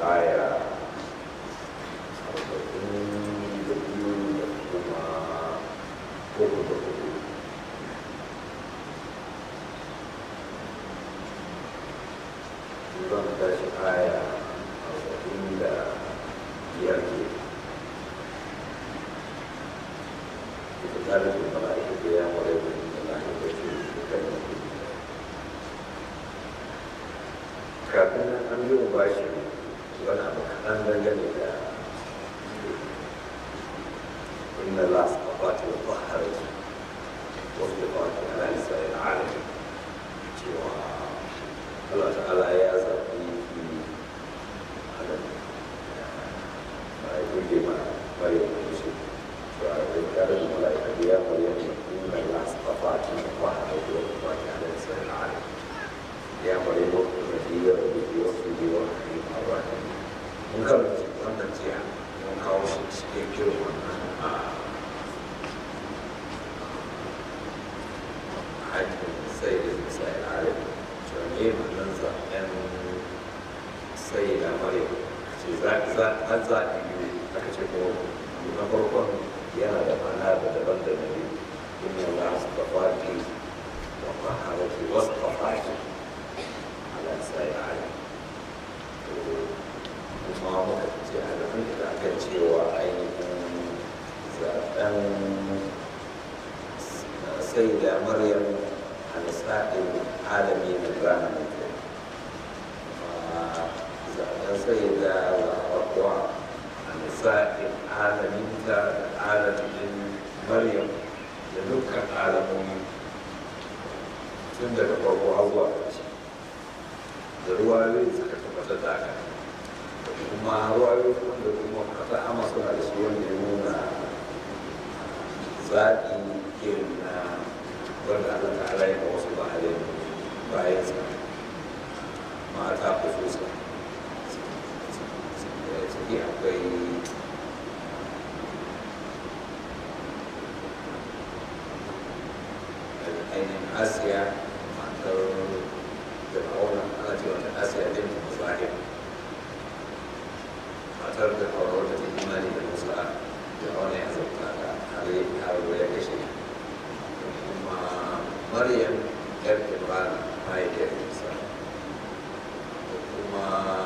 aya arba'in da biyu da kuma uku da hudu zan tashi aya arba'in da biyar ke ita tsarin da mala'ika ya mara da lahi da ke kan mutum kafin nan an yi wa bashi wani abu kaɗan dangane da inna la sabati wa tahharati wasu da fati ala nisa'il alamin cewa Allah ta'ala ya zaɓi adam ba ya gurge ma bari da kusur cewa da tare da mala'ika da ya maryam inna la sabati wa tahharati wasu da fati ala nisa'il alamin ya maryam الذي به وصفه ورحمه الرحيم mun karanta wannan jiya mun kawo shi cikakken wannan a hajjin sai da sai alim cewa ne wannan zaɓen sai da maryam ce har zaɓi biyu aka ce ko na farkon yana da mana da daban da na biyu inna Allah su tafaki wa faharati wasu tafaki sai ala kuma muka ce a rufin da aka cewa ainihin zaɓen sai da maryam a nisa'in alami na rana mutu zaɓen sai da zaɓaɓɓuwa a nisa'in alamin da alamin maryam da dukkan alamomi tun daga farko har zuwa ƙarshe da ruwayoyi suka tabbatar da haka da kuma ruwayoyi wanda kuma kasa ama suna da shi wanda ya nuna zaɓi irin na wanda Allah ta'ala ya ga wasu bahalin bayan sa mata kususa ciki akwai ainihin asiya matar fir'auna ana ce wata asiya bin musahib matar da aure wata ta imani da musa fir'auna ya zauta da har ya kashe kuma maryam yar imran mahaifiyar musa da kuma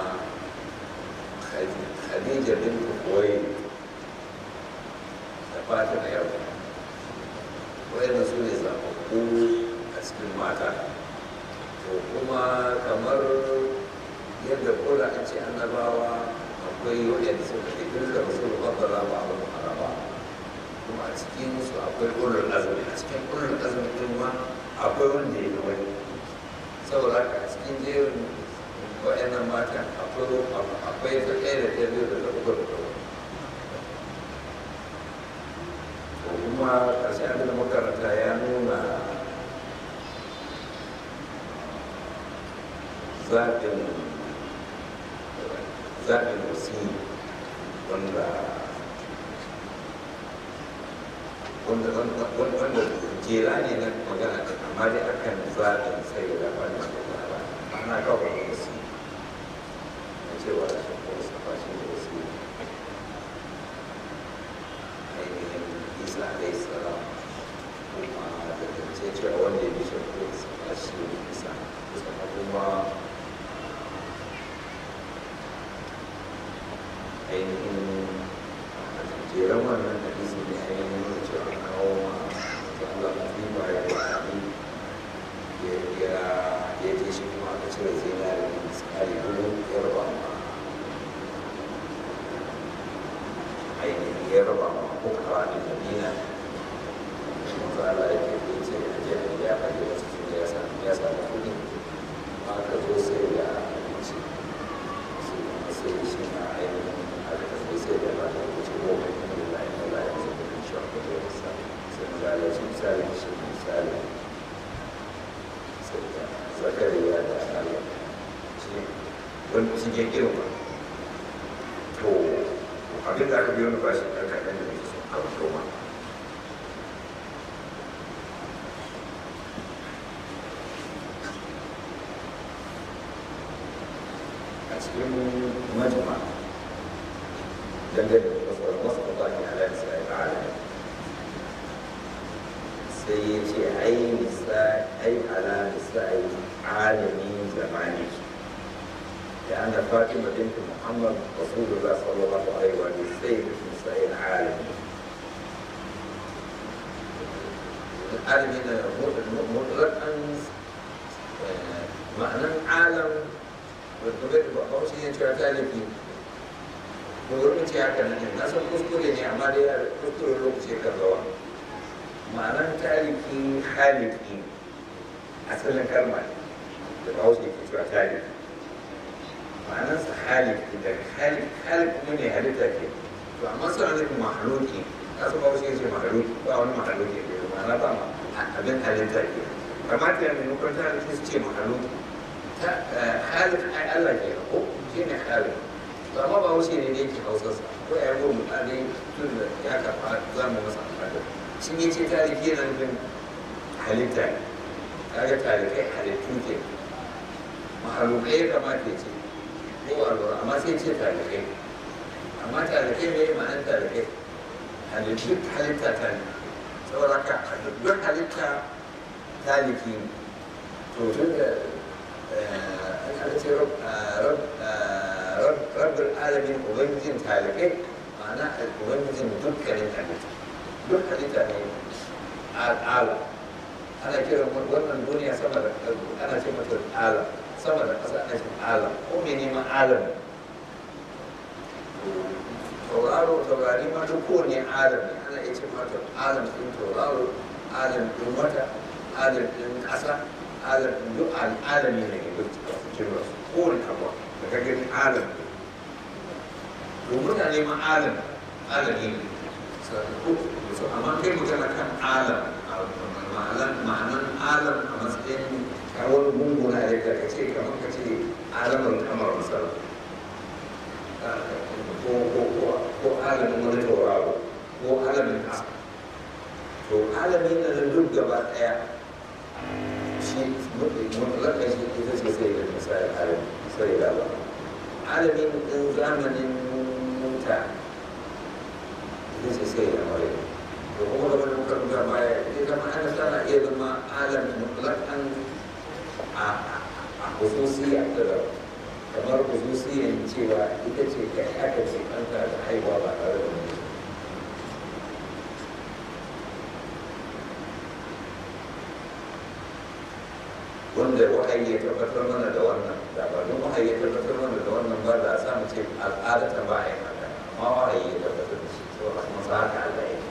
khadija bin kuwai da fatima yau wayannan su ne zaɓaɓɓu a cikin mata to kuma kamar yadda kola a ce annabawa akwai waɗanda suka ke duka su babbara ba a araba kuma a cikin su akwai ulul azumi a cikin ulul azumi din ma akwai wanda ya ga wani saboda haka a cikin jerin waɗannan mata akwai akwai ta ɗaya da ɗaya biyu da ta uku da ta to kuma ƙarshen abin da makaranta ya nuna zaɓin zaɓin wasi wanda wanda wanda jera ne na magana ta amma dai akan zaɓin sai da wani ba ana kawai da wasi na cewa da shi ko safa shi da wasi ainihin isa alaihi salam kuma da ce cewa wanda ya bi shi ko safa shi da isa kuma ainihin jeren wannan hadisi ne ainihin nuna cewa an kawo ma da Allah mafi ba ya da sami ya ya je shi kuma aka cire zinari da misali gudu ya raba ma ainihin ya raba ma kuka da madina kuma Allah ya ke ce a je a ya faɗi wasu sun ya sami ya sami kuɗi aka zo sai da abinci sai shi na ainihin sai da ba ta wuce goma kuma da layin da layin sai da shi a kudu da sa sai misali shi misali shi misali sai da zakariya da allah shi wani shi ke girma to abin da aka biyo ni ba shi ɗan kaɗan da nake so kawai to ma a cikin majma dangane da wasu wasu kwakwani a lansa ya ta'ala sai ya ce ai nisa ai ala nisa'i alami zamani da an da fatima binti muhammad rasulullah sallallahu alaihi wa sallam sai da nisa'i alami alami na mutlakan ma'anan alam wadda bai da ba shi ne cewa talibi ko wurin ce haka nan na san kuskure ne amma dai kuskure lokaci kan zawa ma'anar tariki haliki asalin kalma ne da ba wasu ke cewa tariki ma'anarsa haliki da halik halik kuma ne halitta ke to amma suna nufin mahaluki kasu ba wasu ce mahaluki ba wani mahaluki ke ma'ana ba ma abin halitta ke kamata ya maimakon ta halitta su ce mahaluki halik ai Allah ke ko shi ne halik to amma ba wasu ne da yake hausarsa ko ya yi mutane tun da ya karɓa za mu masa amfani sun yi ce tariki yana nufin halitta ne kaga tarikai halittu ke mahalukai ya kamata ya ce ko a lura amma sai ce tarikai amma tarikai mai ma'anar tarikai halittu halitta ta ne saboda ka duk halitta taliki ne to tun da an kada ce rabbul alamin ubangijin talibai ma'ana ubangijin dukkanin halitta duk halitta ne al'ala ana kiran wannan duniya sama da ana ce mata ala sama da ƙasa ana ce ala ko mai neman alam tauraro taurari ma duk kowane alam ne ana iya ce mata alam ɗin tauraro alam ɗin wata alam ɗin ƙasa alam ɗin duk al'alami ne duk cikin wasu kowane abu da ka gani alam ne to mutane ma alam alami ne so amma kai magana kan alam ma'anan alam a matsayin kawar gunguna da ka ce kamar ka ce alamar kamar misal ko alamin wani tauraro ko alamin ƙasa to alamin na da duk gaba ɗaya shi mutlaka shi ita ce sai da misali alamin sai da ba alamin ɗin zamanin mutane this is sai da mare to kuma da wani muka rubuta baya ita zama ana tana iya zama alam mutlakan a a hususiya ta da kamar hususiyan cewa ita ce kai aka ce ɗanka da haihuwa ba tare da mutum wanda wahayi ya tabbatar mana da wannan da ba don wahayi ya tabbatar mana da wannan ba da a samu ce al'ada ta ba a yi haka amma wahayi ya tabbatar da shi to a kuma sa haka Allah ya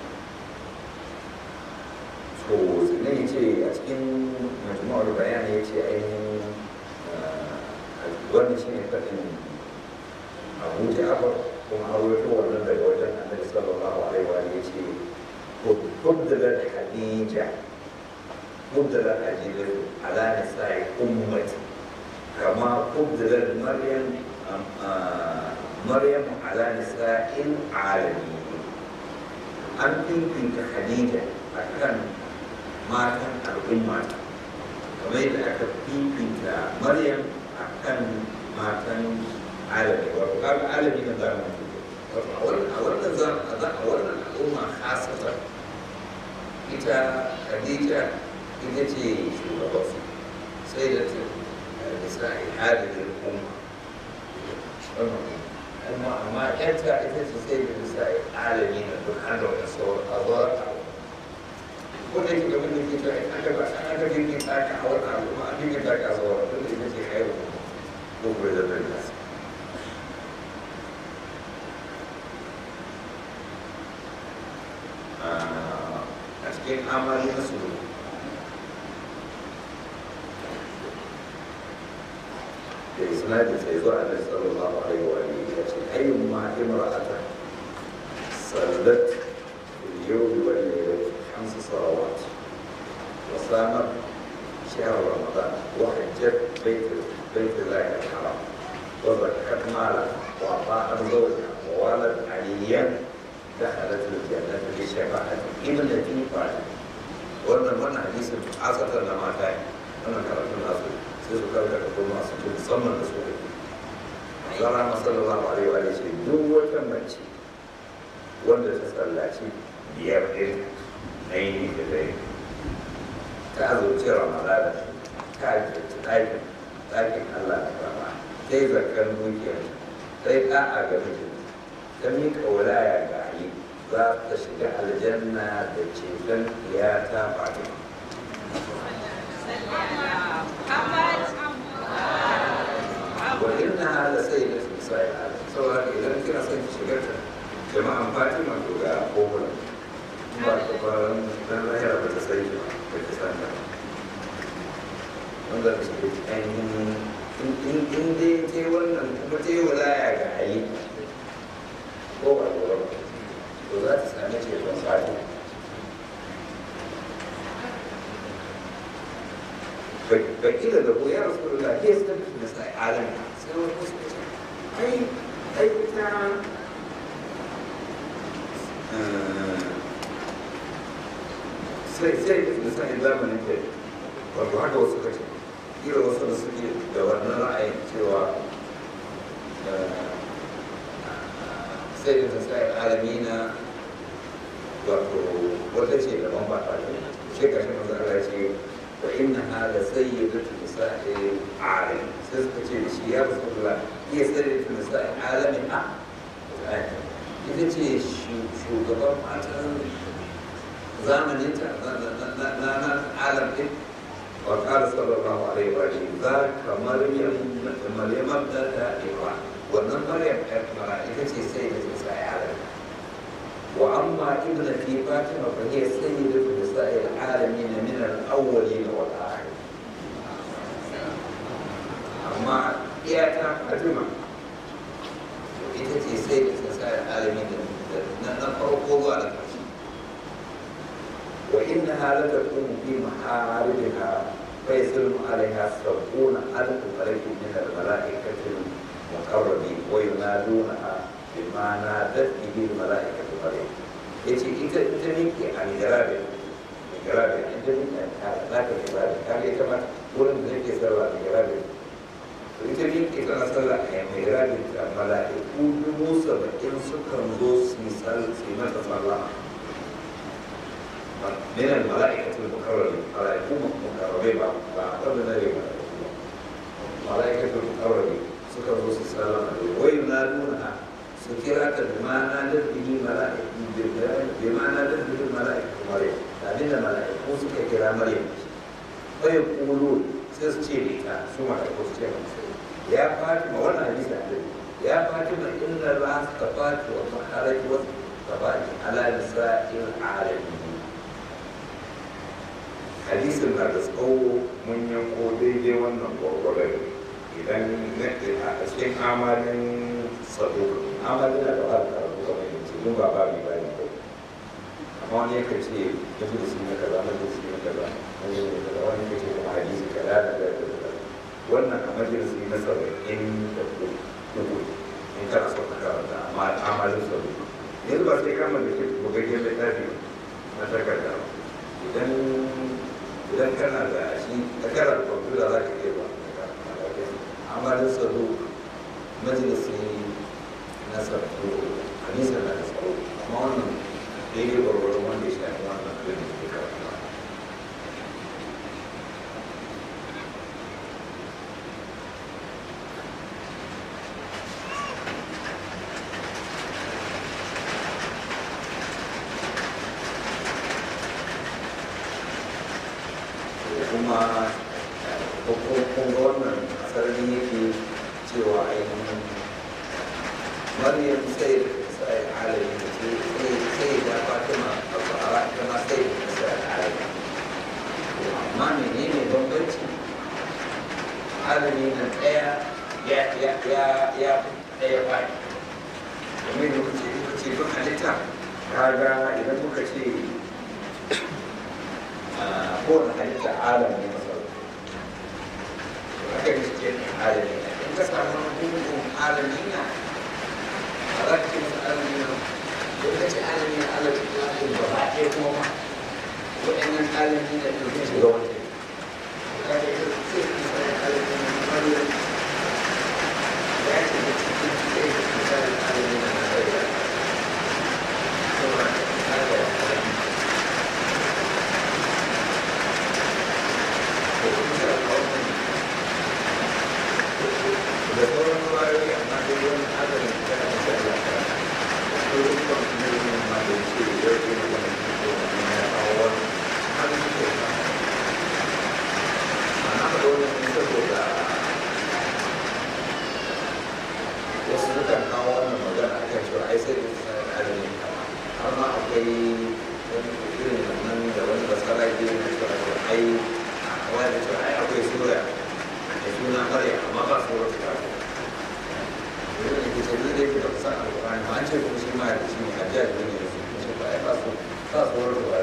to sannan ya ce a cikin majmu'ar bayani ya ce ainihin wannan shi ne faɗin abu ja'afar kuma an rawaito wannan daga wajen annabi sallallahu alaihi wa ya ce kubdalar hadija kubdalar hadija ala nisa'i ummati kama kubdalar maryam maryam ala nisa'il alamin an fifita hadija akan matan al'umma kamar yadda aka fifita maryam akan matan alami wato kaga alami na zamani wato a wannan zamani a wannan al'umma hasatan ita khadija ita ce shugaban su sai da ta bisa halin umma kuma amma yanta ita ce sai da bisa alami na duk an da wani sauran a zuwa ko da yake gaban da ke cewa in aka ba an aka girgin tsaka a wannan al'umma a girgin tsaka a zuwa tun da ita ce haihu ko kuma da zai nasa a cikin amali na su da isnadi sai zuwa annabi sallallahu alaihi wa alihi ya ce ayyun ma imra'ata sallat fil yawmi wal laylati khams salawat wa samat shahr ramadan wa hajjat bayt بيت الله الحرام وزكت مالا واعطاء زوجها وولد عليا دخلت الجنة بشفاعة ابنتي فاطمة wannan wannan hadisin asatan da mata yi wannan karatun nasu sai su karka da kuma su ce musamman da su zara masallallahu alaihi wa ce duk wata mace wanda ta sallaci biyar ɗin na yi da dai ta azurci ramadana ta azurci ɗakin ɗakin allah da rama ta yi zakar dukiya ta yi ɗa'a ga mijin ta miƙa wulaya ga ali za ta shiga aljanna da ceton iyata fatima وإنها لسيدة نساء العالم سواء إذا كنا سيد شجرة جماعة فاطمة تقول أقول ba ta ba dan lahira ba ta sai ba ba ta san ba wanda ta ce ainihin in in dai ta wannan kuma ta yi walaya ga ali ko ba ko ba to za ta sami ce ban fadi bakila da ko ya rasu da ke suka fi da sai alam sai wani wasu ce ai ai ta sai sai da misalin zamanin ke wato haka wasu kace kira wasu da suke da wannan ra'ayin cewa sai da misalin alami na wato wata ce da ban ba ta ne shi ka shi masu ala ce wa inna hala sayyidatu nisa'il alim sai suka ce da shi ya rasulullah iya sayyidatu nisa'il alamin a ita ce shugaban matan zamanin ta na na alam din wa qala sallallahu alaihi wa sallam za ka maryam maryam da ta iwa wannan maryam ɗan mara ita ce sai da ta sai alam wa amma ibnati fatima fa hiya sayyidatu nisa'il alamin min al-awwalin wal akhirin amma iyata fatima ita ce sai da ta sai alamin na farko zuwa da ƙarshe وإنها لتكون في محاربها فيسلم عليها سبعون ألف ملك من الملائكة المقربين وينادونها بما نادت به الملائكة مريم yace ita ita nake a migirabe migirabe ita nake a naka migirabe kaga ita ma wurin da nake sallah migirabe to ita nake tana sallah a migirabe da mala'iku dubu saba'in sukan zo su yi sallah su yi mata sallah من الملائكة المقربين ملائكة مقربين قبل ذلك ملائكة المقربين سكر رسول صلى الله عليه وسلم وينادونها سكرات بما نادت به ملائكة بما نادت به الملائكة مريم لكن الملائكة سكر كرا مريم ويقولون سيستيري ثم تقول يا فاطمة وانا حديث يا فاطمة إن الله اصطفاك وطهرك واصطفاك على نساء العالمين hadisin na da tsawo mun yanko daidai wannan gwargwaron idan a cikin amalin sado amalin na da ba da karatu kamar yanzu yin ba ba bi ba ne ba amma wani yakan ce yanzu da sun yi kaza na da sun yi kaza wani ne kaza wani ya ce kuma hadisi kaza da da da wannan a majalisi na saba'in da kudu in kana son ka karanta amma amalin sado yanzu ba sai kama da ke bugaggen littafi na takarda idan idan kana da shi da kana da kwamfuta za ka iya ba amma da tsaro majalisi na tsaro hadisa na da tsaro amma wannan daidai gwargwaron wanda ya shafi wannan abin da ke karanta kuma kun ga wannan sarari yake cewa ainihin maryam sai sai alami da ce sai da fatima a fara ita ma sai da sai alami amma menene bambanci alami na ɗaya ya ya ya ya ɗaya fadi kamar yadda kuke kuke duk halitta kaga idan muka ce kowane halitta alam ne masarauta haka ne suke ne alami ne in ka samu gungun alami na a za ka ce masa alami na don ka ce alami na allah ta kuma ɗin ba a ɗaya kuma ma waɗannan alami na ɗin sun shiga wani ka ce sai ka sai alami na wani ya ce da sauran ruwayoyi amma dai wani adadin kana da shi Allah ta ko rukun ne ne ma da ce yau ke da wani ko wani ya kawo wani hali ke ba ana da wani ne saboda wasu sukan kawo wannan magana a kan cewa ai sai da su sanar adadin kama har ma akwai wani irin wannan da wani basara ke na cewa ai a kawai da cewa ai akwai sura da suna ƙarya amma ba su wata ba yanzu da ke sauri da yake da kusa a alƙur'ani ma an ce kuma shi ma da shi ne hajjiyar da ne su ce ba ai ba su ba su wata ba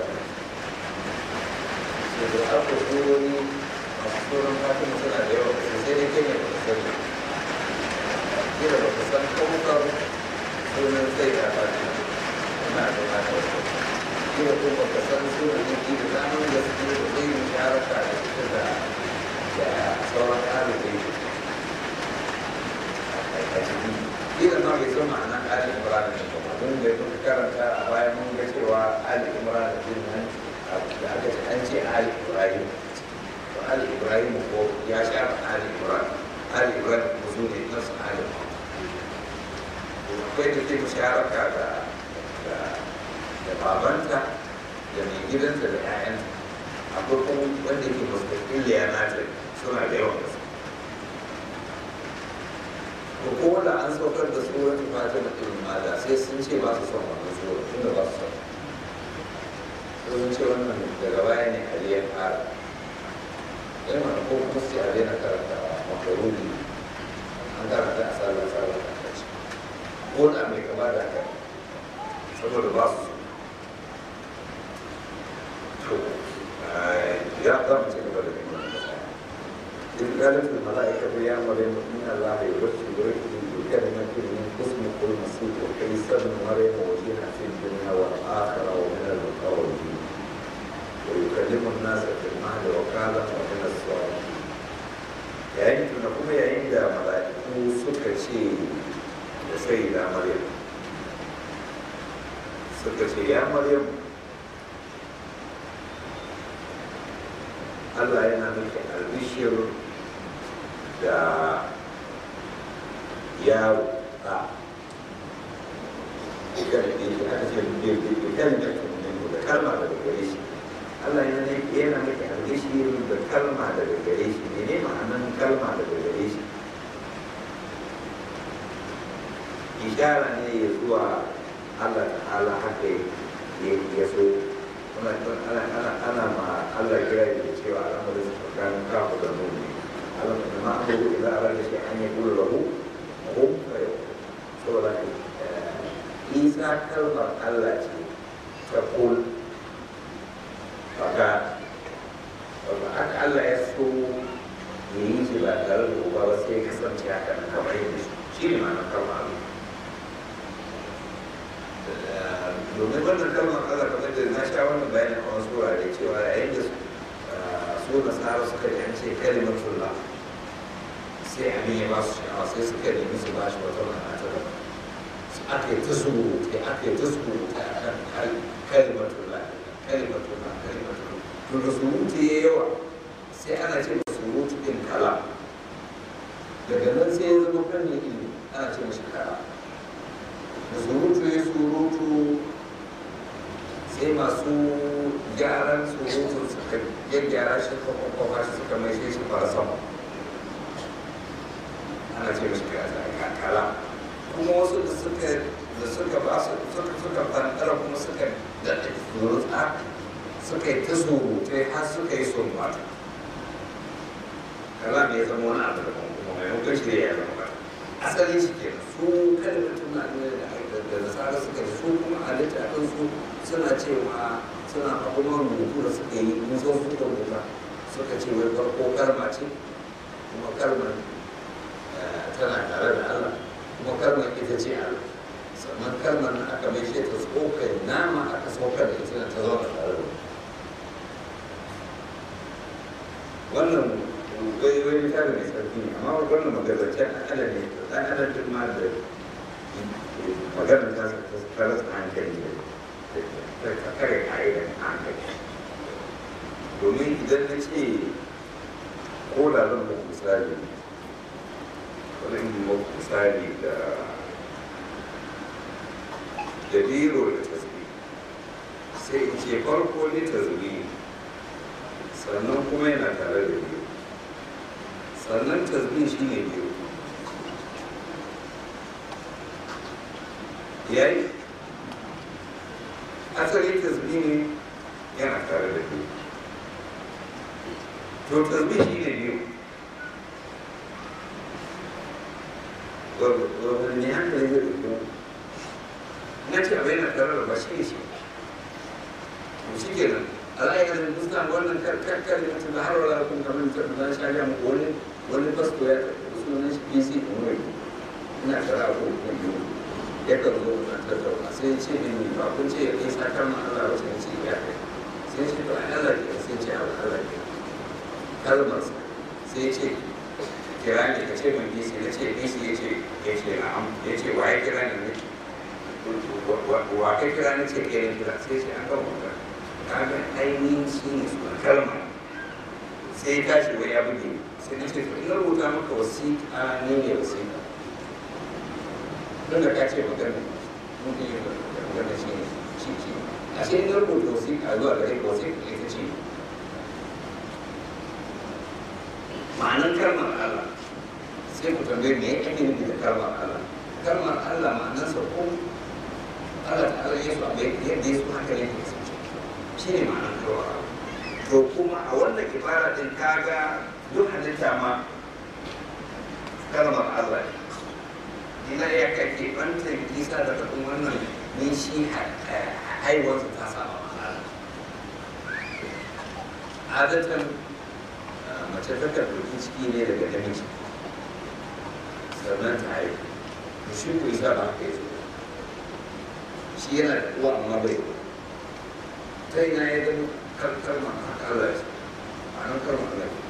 ce da aka surori masu tsoron fatima suna da yawa sosai dai kai ne ba su sani kila ba su san kawukar sunan sai da fatima ina da haka wasu kila ko ba ka san sunan ne kila zanen da suke da zai yi sharaka da ita da da sauran ɗalibai a ciki kila ma bai san ma'anar ali imran ne ba mun da muka karanta a baya mun ga cewa ali imran din nan da aka ce an ce ali ibrahim to ali ibrahim ko ya sha ali imran ali ibrahim ko su ne nasu ali akwai da ke musharaka da da babanta da mai gidanta da 'ya'yanta akwai kuma wanda ke mustaqiliya na ta suna da yawan gaske ko ko da an saukar da tsoron fatima irin mada sai sun ce ba su son wannan tsoron tunda ba su son sun ce wannan daga baya ne ali ya fara yana mana ko kuma sai a daina karanta makaruni an karanta a sallar sallar a kaci ko da mai kama da haka saboda ba su so ya zama ci gaba da neman إذ قالت الملائكة يا مريم إن الله يبشرك بكلمة من اسمه المسيح عيسى ابن مريم وجيها في الدنيا والآخرة ومن المقربين ويكلم الناس في المهد وكالا ومن الصالحين yayin tuna kuma yayin da mala'iku suka ce da sai da maryam suka ce ya maryam Allah yana miki albishir da yawo a ikan da yake aka ce ikan da da kalma daga gare shi Allah yana yana miki albishir da kalma daga gare shi ne ma'anan kalma daga gare shi ishara ne ya zuwa Allah ta'ala haka ya so ana ana ana ma Allah kira da cewa al'amarin su tsakanin kafu da nuni alam da ma abu idan ara da shi an yi kula lahu ko kayo saboda isa kalmar Allah ce ta kul baka wanda aka Allah ya so ya yi shi ba tare da uba ba sai ya kasance haka kamar yadda shi ne ma'anar kalmar Allah domin wannan kalmar Allah kamar da na sha wannan bayanin a wasu wurare cewa yayin da su nasara suka yi an ce kalimatullah sai abin ya ba su sha'awa sai suka nemi su ba shi wata ma'ana ta daban aka yi ta surutai aka yi ta surutai a kan kalimatullah kalimatullah kalimatullah to da surutu ya yawa sai ana ce da surutu ɗin kala daga nan sai ya zama fannin ilimi ana ce mashi kala da surutu ya surutu sai masu gyaran surutu suka gyaggyara shi kwakwakwakwa shi suka mai shi fara sama ana ce mashi kala kuma wasu da suka da suka ba su suka suka fantara kuma suka daɗe surutsa suka yi ta surutai har suka yi sun mata kala ne ya zama wani abu da kuma maimakon shi ya zama ba asali shi ke su kalmatun na ne da da nasara suka yi su kuma a littafin su suna cewa suna abubuwan rubutu da suka yi musa su da rubuta suka ce wai farko kalma ce kuma kalmar tana tare da Allah kuma kalmar ita ce Allah sannan kalmar na aka mai shi ta tsokar nama aka saukar da ita ta zauna tare da wannan wai wai tare mai sarki ne amma wannan magazanci a ala ne dan adam duk ma da maganar ta ta rasa hankali da ta kare ka'idar hankali domin idan na ce ko da zan muku misali wani misali da da biro da tasbi sai in ce farko ne tasbi sannan kuma yana tare da biyu sannan tasbi shi ne biyu yayi asali tasbi ne yana tare da biyu to tasbi shi ne biyu wani hankali zai ɗauki na ce abai na tare da ba shi ne shi to shi ke nan al'ayyar mustan wannan karkar da mutum da har wala kun kamar ta da shi ya muku wani wani basko ya sunan shi bc umar ina tara ko ko biyu ya kan zo na tattauna sai ce ne ba kun ce ya kai sakar ma Allah wasu ne ce ya kai sai ce to ai Allah ke sai ce Allah ke kalmar sai ce kira ne ka ce mai bc na ce bc ya ce ya ce na'am ya ce wa ya kira ne wa kai kira na ce ke kira sai ce an kan wata kaga ainihin shi ne suna kalma sai ya tashi wai ya buge sai na ce to ina rubuta maka wasiƙa ne ne wasiƙa don da ka ce magana mun yi magana shi ne shi shi a sai ina rubuta wasiƙa zuwa gare ka wasiƙa ita ce ma'anar kalmar Allah sai ku tambaye me ya ake nufi da kalmar Allah kalmar Allah ma'anarsa ko Allah ta'ala ya so yadda ya so haka ne ke kasance shi ne ma'anar kalmar Allah to kuma a wannan ibara din kaga duk halitta ma kalmar Allah ne ina ya kake banta isa da faɗin wannan ne shi haihuwarsa ta saba ma'ana adatan mace ta karɓi ciki ne daga namiji sannan ta haihu to shi ko isa ba haka yake shi yana da uwa amma bai ta ina ya gani kalmar Allah ce ma'anar kalmar Allah ce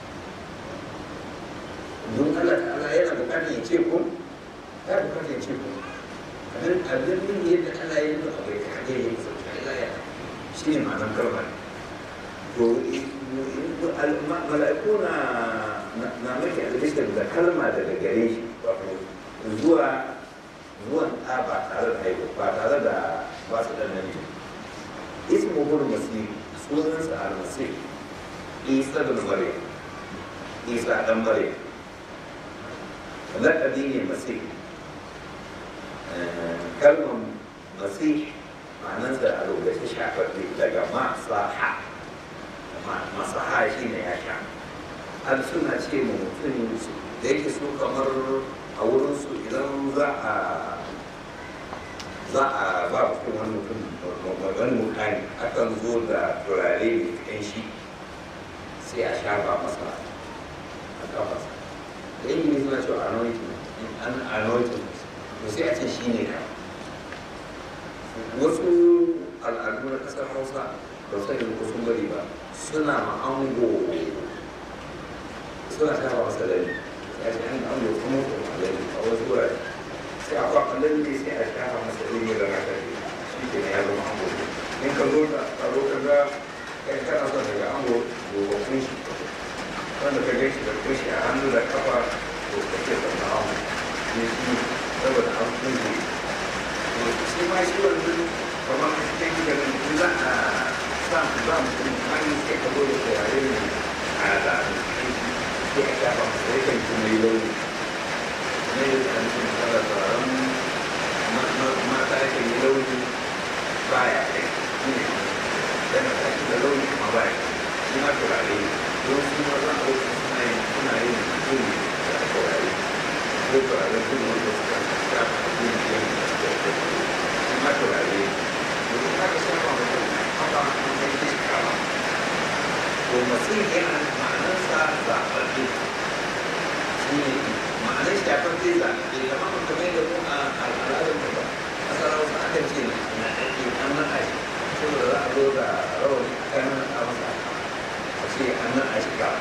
don Allah ta'ala yana bukatar ya ce ko ya bukatar ya ce ko abin abin min yadda Allah ya yi abai ta hanyar yin sauki Allah ya shi ne ma'anar kalmar to mala'iku na na maki albishir da kalma daga gare shi zuwa zuwan ɗa ba tare da haihu ba tare da ba su ɗan namiji ismu gudu masih sunansa al-masih isa da maryam isa dan maryam laƙabi ne masih kalmar masih ma'anarsa a rubuce shafafi daga masaha masaha shi ne ya sha har suna ce ma mutum da yake so kamar a wurinsu idan za a za a ba mutum wani mutum wani mutane akan zo da turare mai kanshi sai a shafa masa a kafarsa da yi suna cewa anointing an anointing to sai a ce shi ne ka wasu al'adu na ƙasar hausa ba su sani ko sun bari ba suna ma'ango suna shafa masa lalle sai a ce an ango kuma ko lalle a wasu wurare sai a kwakwar lalle sai a shafa masa lalle da raka shi ke ya zama ango in ka zo da ka zo ka ga kai kana son daga ango gobe kun shi wanda ka gaishe da kushi a hannu da kafa to ka ce da ango ne shi saboda an kunje shi ma shi wannan kamar a cikin gidan in za a sa za mu kuma hannun sai ka zo da turare ne a da sai a shafa masa yakan kuma yi launi ne da kan cin kala turaren mata yakan yi launi baya kai shi ne yana tashi da launi kuma baya shi ma turare ne don su ma za a wuce suna yin suna yin mutum da turare ko turare kuma wanda suka shafa mutum da yin shi ma turare ne domin haka shafa mutum haka an san shi kama to mutum yana ma'anarsa zaɓaɓɓe shi ne ma'anar shafafe zaɓaɓɓe kamar mutum da mu a al'adar mu ba kasar hausa akan ce na ɗauke an naɗa shi saboda za a zo da rawani a kan naɗa masa a ce an naɗa shi ka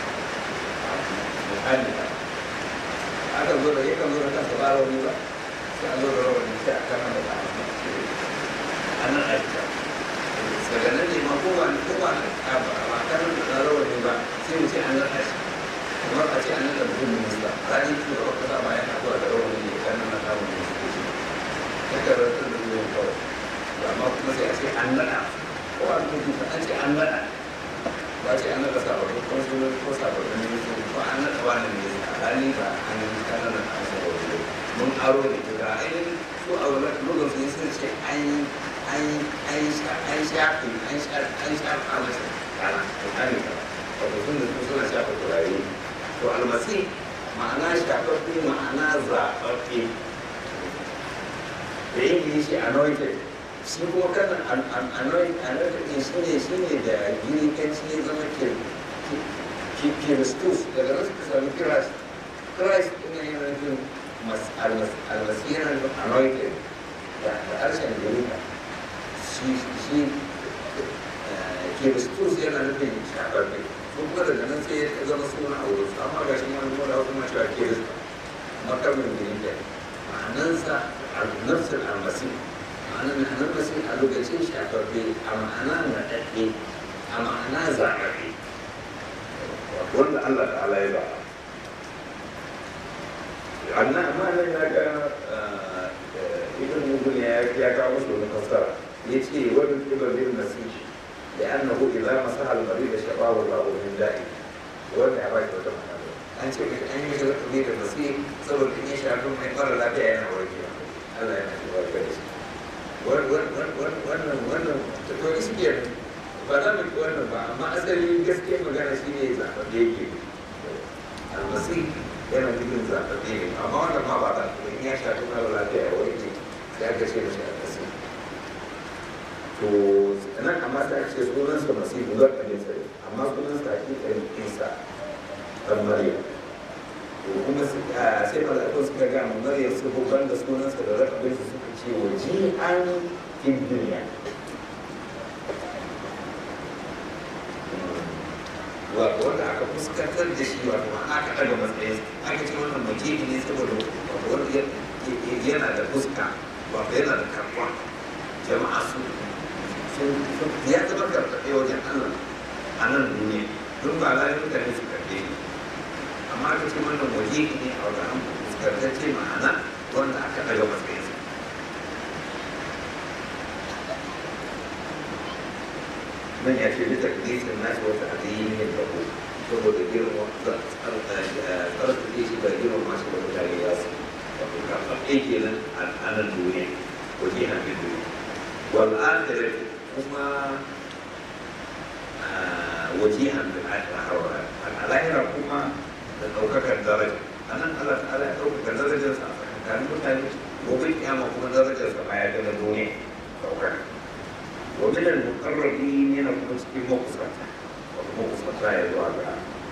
misali ka aka zo da yakan zo da kansa ba rawani ba sai a zo da rawani sai a kan naɗa an naɗa shi ka daga nan ne ma kowa kowa ba kan da rawani ba sai mu ce an naɗa shi kamar a ce an naɗa mutum minista rani kuma da wata dama yana zuwa da rawar ne kan nan kamun da suke shi ta karantar da zuwa kawai amma kuma sai a ce an naɗa ko an kuma an ce an naɗa ba ce an naɗa sababbin kwansulun ko sababbin ministoci ko an naɗa wani ne a rani ba an kanana an sababbin mun aro ne daga ainihin su a wani lokacin sun ce an an shafi an shafa masa kana tsakanin ka wato sun da suna shafa turare to almasi ma'ana shafaffe ma'ana zaɓaɓɓe da ingilishi anointed shi kuma kan anointed ɗin shi ne shi ne da girikanci ya zama kiristus daga nan suka sami christ christ ɗin yana nufin almasi yana nufin anointed da harshen girika shi kiristus yana nufin shafaffe sun kuma daga nan sai ya zama suna a wurin amma ga shi wani kuma da wasu ma cewa kirista makamin girika ma'anansa nafsin almasi ma'anar ma'anar masi a lokacin shafaffe a ma'ana naɗaɗɗe a ma'ana zaɓaɓɓe wanda Allah ta'ala ya ba amma amma nan ya ga ibn mugun ya kawo su wani fassara يجي ومن قبل المسيح لأنه إذا مسح المريض شفاه الله من دائه وأنا أبغى أقول an ce mai an yi shiga tuni da nasi saboda in ya shafi mai mara lafiya yana warkewa Allah yana shi warke da shi wannan wannan ta to iske ba za mu wannan ba amma asali gaskiyar magana shi ne zaɓaɓɓe yake almasi yana nufin zaɓaɓɓe ne amma wannan ma ba ta in ya shafi mara lafiya ya warke sai aka ce mashi almasi to nan amma ta ce sunansa masihu zan ɗanin sa amma sunansa hakikan isa ɗan maryam to kuma sai malakun suka ga mu maryam su hubban da sunansa da rakabin su suka ce wa ji'an fil duniya wato wanda aka fuskantar da shi wato aka ɗaga matsayin aka ce wannan majihi ne saboda wato wanda yana da fuska wato yana da karɓa jama'a su ya zama karɓaɓɓe wajen Allah a nan duniya don ba lalai mutane su karɓe ni amma aka ce wannan waje ne a wajen an fuskantacce ma'ana wanda aka daga matsayinsa nan ya ce bisa kisan nashi wata addini ne da ku saboda girma tsarkake shi da girma masu da mutane ya su wato karɓaɓɓe kenan a nan duniya waje na duniya والآخرة هما وجيها بالآخرة الآخرة هما ɗaukakar daraja a nan Allah ta'ala ya ɗaukaka darajarsa a tsakanin mutane gobe kiyama kuma darajarsa ma ya gana duniya ɗaukaka wa min al-muqarrabin yana kuma cikin makusanta wato makusanta ya zuwa ga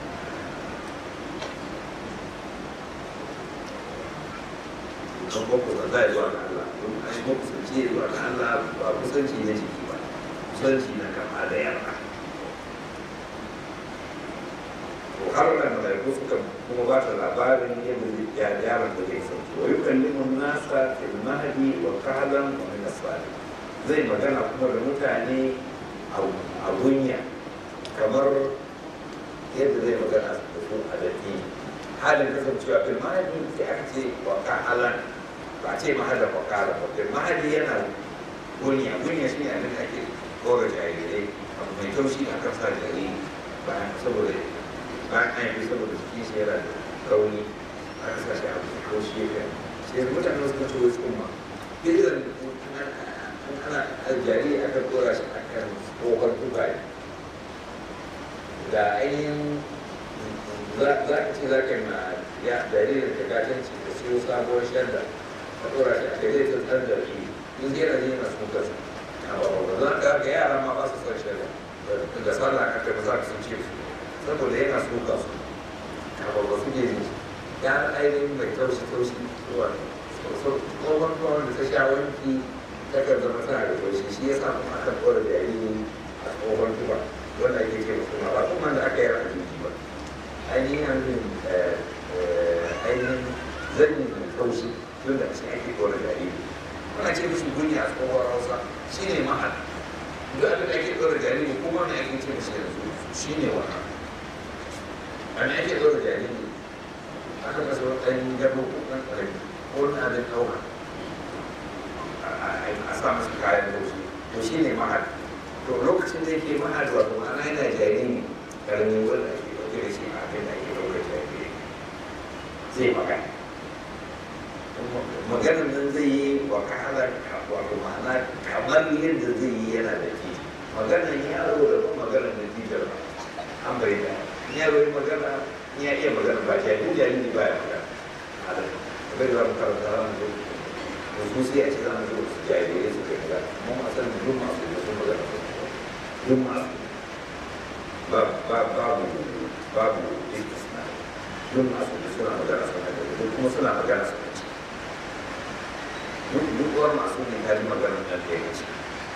kan makusanta ya zuwa ga Allah don a yi makusanci ya zuwa ga Allah ba kusanci na jiki ba kusanci na kama da yarda har da malaiku suka kuma ba ta labarin yadda yaron da zai sauki wa yukallimun nasa fil mahdi wa kahlan wa min asfali zai magana kuma da mutane a gunya kamar yadda zai magana da su a datti halin kasancewa fil mahdi sai aka ce wa kahlan ba ce mahada wa kahlan ba fil mahdi yana gunya gunya shi ne abin da ake kora jarirai abu mai taushi a kan sa jariri bayan saboda bayan an yi saboda jikin shi yana da rauni a kasashe a ko shi ya kai sai mutane suka ce wasu umma irin ana jariri aka dora shi akan tsohon tubaye da ainihin za ka ce za ka na ya jaririn da gatanci da siyo sabuwar shadda ka dora shi a kai zai tsantsar da shi in zai yana yana sun kasa a babban za ka ga yara ma ba su son shadda da sallah ka kai ba za ka sun ce su saboda yana suka su a babba su ke jiki ya ainihin mai taushi taushi zuwa tsohon tuwon da ta sha wanki ta kan zama tana da taushi shi ya samu aka ɗora jariri a tsohon tuba wanda ake ce musu ma ba kuma da aka yi a jiki ba ainihin hannun ainihin zanyi mai taushi tun da shi ake ɗora jariri ana ce musu gunya a tsohon hausa shi ne mahal duk abin da ake ɗora jariri kuma na ake ce musu yanzu shi ne wannan ana ake ɗora jariri ɗan gado ko ɗan ƙarami ko na da ɗauka a sa masa kayan laushi to shi ne mahal to lokacin da yake mahal wato ma'ana yana jariri ƙaramin wanda ake ɗauke da shi a abin da ake ɗaukar jariri zai magana maganar nan zai yi wa kahala wato ma'ana kamar yadda zai yi yana da ji maganar yaro da kuma maganar da ji da an bai da yaro yi magana ya iya magana ba jariri jariri ba ya magana a da bai da mu karanta ran da da su sai a ce za mu zo su jarirai su kai magana amma ma san duk masu da sun magana duk masu ba ba babu babu istisna duk masu da suna magana suna da duk kuma suna magana suna ci duk duk uwar masu ne ta ji magana nan da ya ci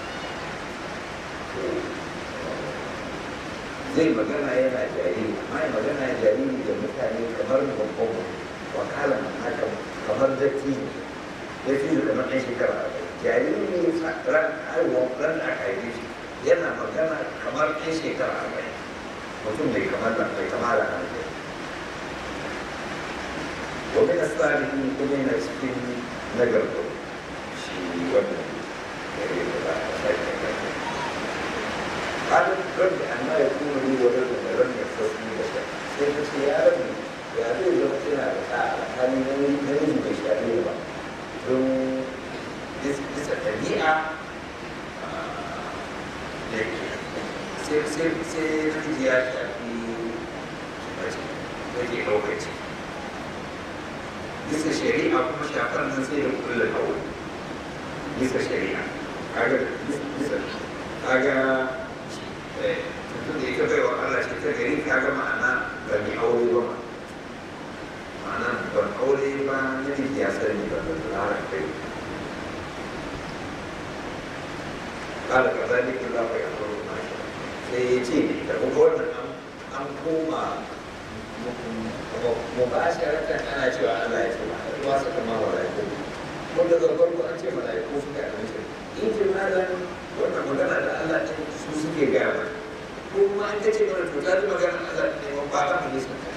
zai magana yana jariri amma ya magana ya jariri da mutane kamar babban wakala haka kamar datti ya fi da kamar ɗan shekara jariri ne ran haihuwa ran da aka haife shi yana magana kamar ɗan shekara arba'in mutum bai kamar da bai kamar da hankali ومن الصالحين كما cikin nagarto shi wannan gare da ba a قال رب أن يكون لي ولد ولم يخصني بشر sai ta ce ya rabu ya zai zama tana da ɗa alhali namiji bai shafe ba don bisa ɗabi'a sai namiji ya shafi mace yake lokaci bisa shari'a kuma shafar nan sai da kullum aure bisa shari'a kaga bisa kaga tun da ita bai wa Allah ce ta gari ka ga ma'ana ba mai aure ba ma'ana ban aure ba na ya sani ba da lara kai kala ka zali ka za ka yi aure ma sai ya ce da kuma wannan an koma mu ba shi rakan ana cewa Allah ya ce ba a ruwa saka ma malaiku wanda da farko an ce malaiku suka yi amince in ji malam wannan magana da Allah ɗin su suke gaya mana ko kuma an kace mana to ta ji magana Allah ne mun ba ta mu nisa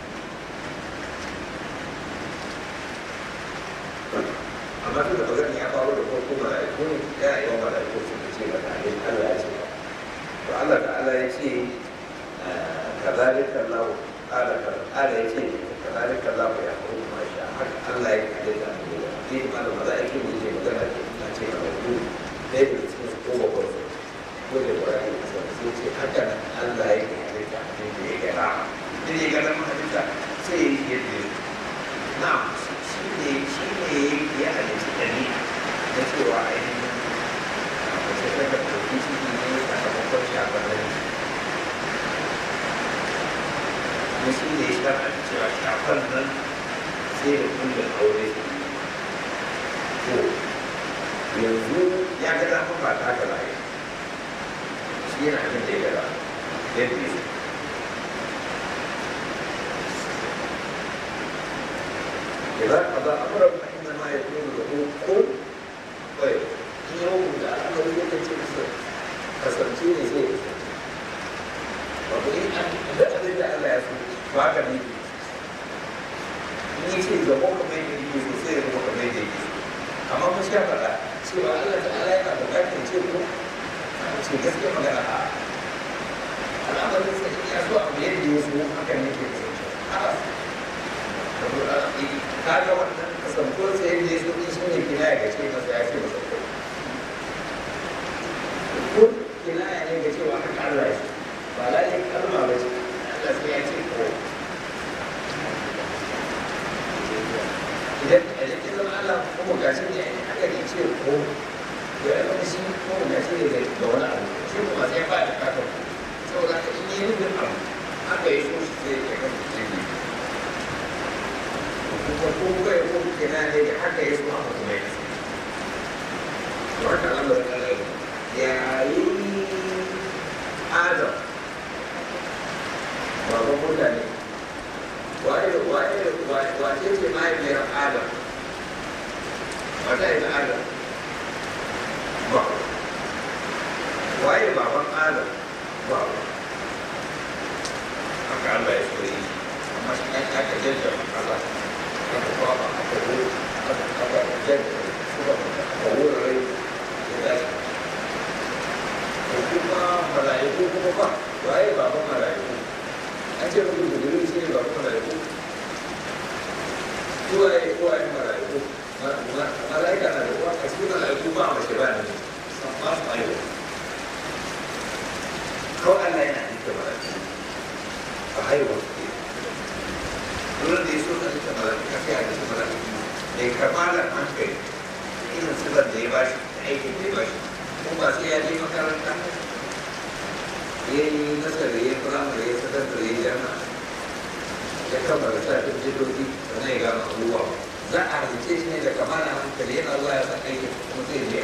amma tun da magana ya faru da farko malaiku ne ya yi wa malaiku suka ce mata ne Allah ya ce to Allah da Allah ya ce kazalika Allah قال قال يتي كذلك الله يحكم ما شاء حق الله يقدر أن يقول في ما الملائكة يجي مثلا تأتي مولود ليه بتسمى قوة قوة كل القرآن يتي حتى الله يقدر أن يقول اللي يقدر ما هذا سيد يدري نعم شيء شيء يعني تدري نسي واحد وسيرك في شيء من هذا شيء kuma shi ne ya shafa cewa shafan nan sai da kullum aure to yanzu ya ga dama ba ta ga layi shi yana abin da ya gada yadda ya إذا قضى أمرا فإنما يكون له كن ويكون يوم da aka yi yadda ce kasance ne zai wato in an da abin da Allah ya so to haka ne in yi ce zama kamar yadda yake so sai ya zama kamar yadda yake so amma mun sha faɗa cewa Allah ta Allah yana buƙatar ce ko ce gaskiya magana a al'amarin sa ya so abu yadda ya so haka ne ke kasance ka ga wannan kasantuwar sa yadda ya so din shi ne kina ya gace masa ya ce masa ko kinaya ne ga cewa haka Allah ya ba lalai kalma ba ce Allah sai ya ce ko idan idan kin zama Allah kuma gashi ne haka ne ce ko to ya zama shi kuma gashi ne ga wani abu shi kuma sai ba da kaka saboda ka in yi nufin abu haka ya so shi sai ya kan jini kuma ko ko ya ko kina ne da haka ya so haka kuma ya to haka Allah ya yi Adam baban mutane waye waye wace ce mahaifiyar adam wata ita adam ba waye baban adam ba haka Allah ya so yi amma shi ya aka jajja Allah aka kwaba aka zo aka aka jan suka aka wurare ya dace ko kuma mala'iku kuma ba waye baban mala'iku an ce mutum da gudu shi ne baban mala'iku suwaye suwaye mala'iku mala'ika na da uwa a cikin mala'iku ba mace ba ne ba su aiwa kawai Allah yana nika mala'iku a haihuwa su ke wurin da ya so ka nika mala'iku ka kai a nika mala'iku mai kamalar hankali irin silar da ya bashi da aikin da ya bashi kuma ba sai ya je makaranta ya yi nasara ya firamare ya sakandare ya jama'a ya kammala sa ta jidogi sannan ya gama abubuwa za a halice shi ne da kamala hankali yana zuwa ya san aikin kuma zai je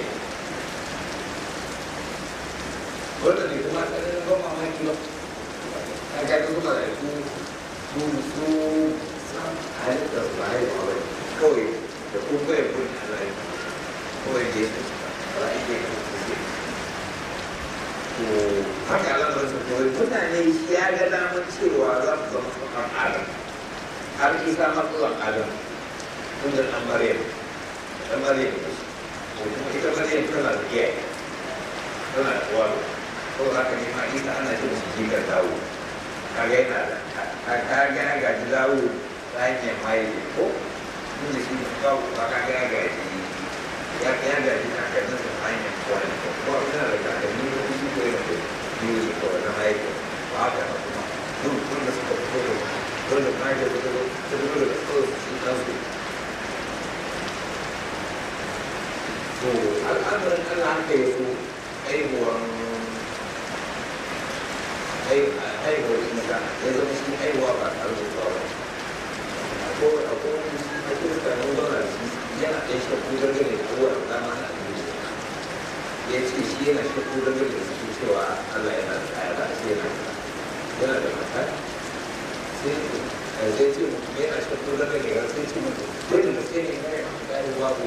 wanda ne kuma ɗanin ban mamaki ba a gani kuma da su su su san halittar su ba haihuwa ba kawai da kuma bai kun alayi kawai je su alayi ne kan su ke to haka alamar su kawai mutane ya ga damar cewa za su zama tsohon adam har isa matsalan adam tun da ɗan maryam ɗan maryam ne ko kuma ita maryam tana da iyaye tana da uwa ko haka ne ma isa ana ce musu jikar dawo kaga yana da kaga ya gaji dawo ta hanyar mahaifi ko tun da shi kawo ba kaga ya gaji ya ya gaji kakannin da ta hanyar kwani ko ko yana da kakanni ko shi ko yana da biyu ko na mahaifi ba haka na kuma duk tun da suka fito da dole mahaifi da dole da dole da kawai su kansu to al'amarin Allah haka ya so haihuwan haihuwar isa ya zama shi haihuwa ba tare da tsawo ko a ko a kirista na zauna da shi yana ɗan shakku dangane da kowa da dama na abinci ya ce shi yana shakku dangane da su cewa Allah yana da kaya da shi yana da yana da mata sai sai ce mutum yana shakku dangane da sai ce mutum dole da sai ne ya yi haihuwa ko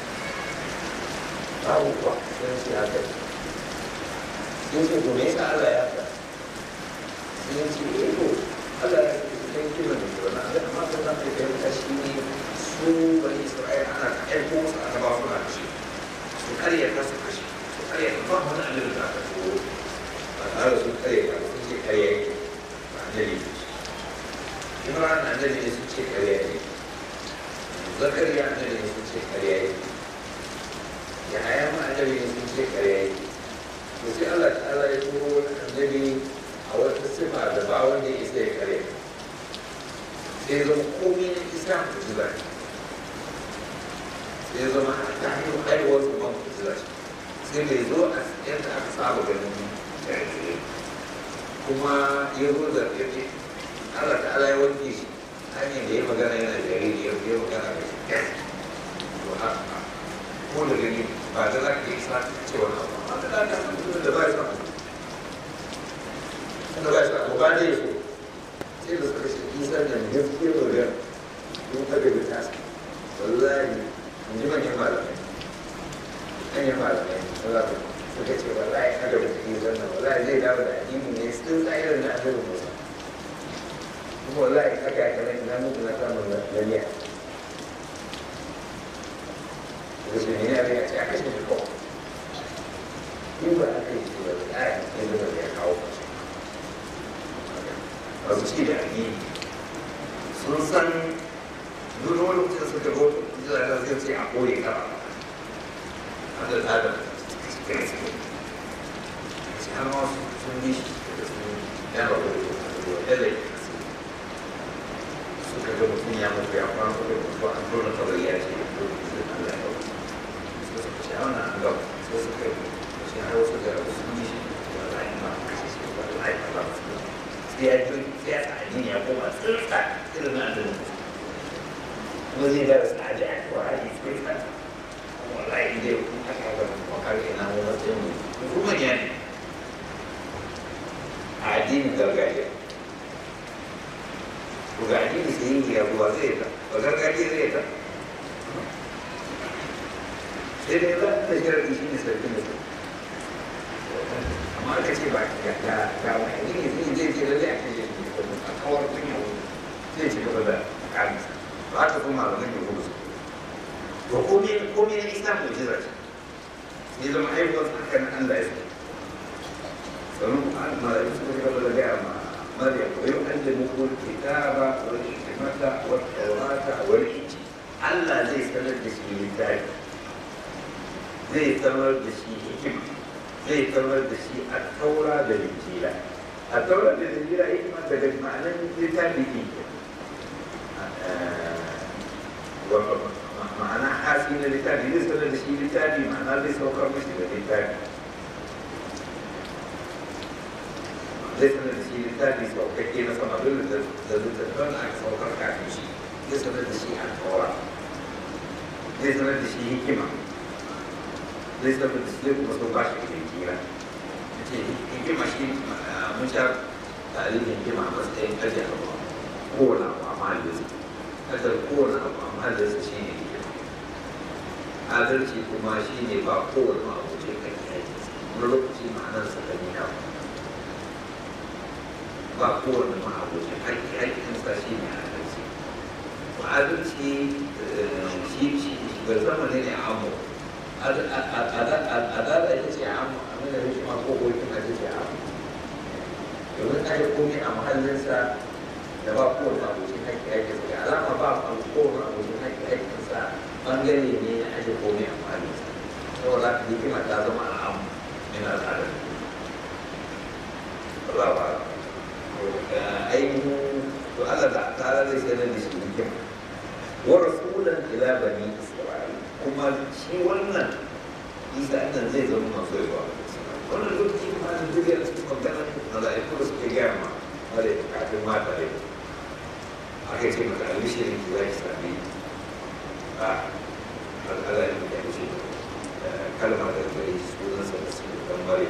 babu kuwa sai ce haka sun ce to me yasa Allah ya haka sun ce eh to Allah ya ce cikin kiran da kiran Allah amma kan da kai kai ta shi ne su bani Isra'ila ana ta aiko musu aka ba su na kashe su karya ta su kashe su karya ta ba wani abin da aka so ba tare da su karya ta sun ce karya yake ba annabi ne Imran annabi ne sun ce karya yake Zakariya annabi ne sun ce karya yake Yahaya ma annabi ne sun ce karya yake to sai Allah ta'ala ya turo wani annabi a wata sifa da ba wanda ya isa ya kare sai zama komai na isa ku ji zai sai zama a ta hanyar haihuwar su ban ku ji zai sai bai zo a yadda aka saba ganin jarire kuma ya zo da ya ce Allah ta'ala ya wanke shi hanyar da ya magana yana jariri ya ya magana da shi to haka ko da gani ba da za ka yi sa cewa na ba da za ka san da ba ya sa wanda ba shi abu ba ne so sai da suka shi isa da gaske magana don kada da ta wallahi in ji manyan malamai manyan malamai za ku suka ce wallahi kada da ta isa nan wallahi zai dawo da addini ne sun tsayar da annabi musa kuma wallahi haka ya kana ina mutu na samun ganiya da su ne ya ce a kashe shi ko in ba a kai shi ba da ya yi zama ya kawo ba su ci da addini sun san duk wani mutum suka go jira da zai ce a koye ka an da tada cikin su ce har ma sun bi shi da sun yana da wani ɗale suka ga mutum ya mutu ya kwana kuma mutu an tona kawai ya ce ko zai Allah ya kawo sai suka ce a wannan an gaba sai suka yi shi har wasu da sun bi shi wallahi ma kashe shi wallahi ba za su sai ya ji sai ya sa addini ya koma tsirka irin na da kuma zai da su aji a kuwa aji tsirka wallahi dai kun aka ga wakar ke nan wani matsayin mu kuma ya ne a addinin gargajiya ko ga addini sai yin ya ruwa zai ta ba gargajiya zai ta sai dai za ta shirar shi ne sarki ne amma aka ce ba ga ga ga wani ne zai zai ce lalle a kai a kawar kunya wani zai ci gaba da kansa ba ta su malaman yahudu su to komai komai na isa mu'jiza ce ne zama haihuwar haka na Allah ya so sannan kuma an malamin suka gaba da gaya ma Maryam wa yau an da muku kitaba wa hikmata wa tawrata wa injil Allah zai sanar da shi littafi zai sanar da shi hikima zai sanar da shi a taura da injila a taura da injila hikima daga ma'anan littafi ne ma'ana hasi na littafi zai sanar da shi littafi ma'ana zai saukar mashi da littafi zai sanar da shi littafi saukakke na sama dole da littattafan da aka saukar kafin shi zai sanar da shi a taura zai sanar da shi hikima zai sanar da shi zai kuma sau ba shi da hikima ce hikima shi mun sha tarihin hikima a matsayin ajiye abu kowane abu a mahallinsa kasar kowane abu a mahallinsa shi ne hikima adalci kuma shi ne ba kowane abu ce kan yaji wani lokaci ma'anarsa kan yi abu ba kowane ma'abucin haƙƙi haƙƙinsa shi ne adalci adalci shi shi ga zamanin ne amu adala ita ce amu abin da shi ma ko ko kina ita ce amu domin aje komai a mahallinsa da ba kowane ma'abucin haƙƙi haƙƙinsa ga alama ba kowane ma'abucin haƙƙi haƙƙinsa ɓangare ne na aje komai a mahallinsa saboda haka hikima ta zama al'amu yana al'adar Allah ba ainihin to Allah da ta'ala zai sanar da shi hikima wa rasulan ila bani isra'il kuma shi wannan isa nan zai zama masu yawa wannan lokaci kuma da duniya da suka magana mala'iku da suke gaya ma wale kafin mata ne aka ce mata albishirin ki za ki sami a al'ala ne da kushe kalma da gare sunansa da su dan mare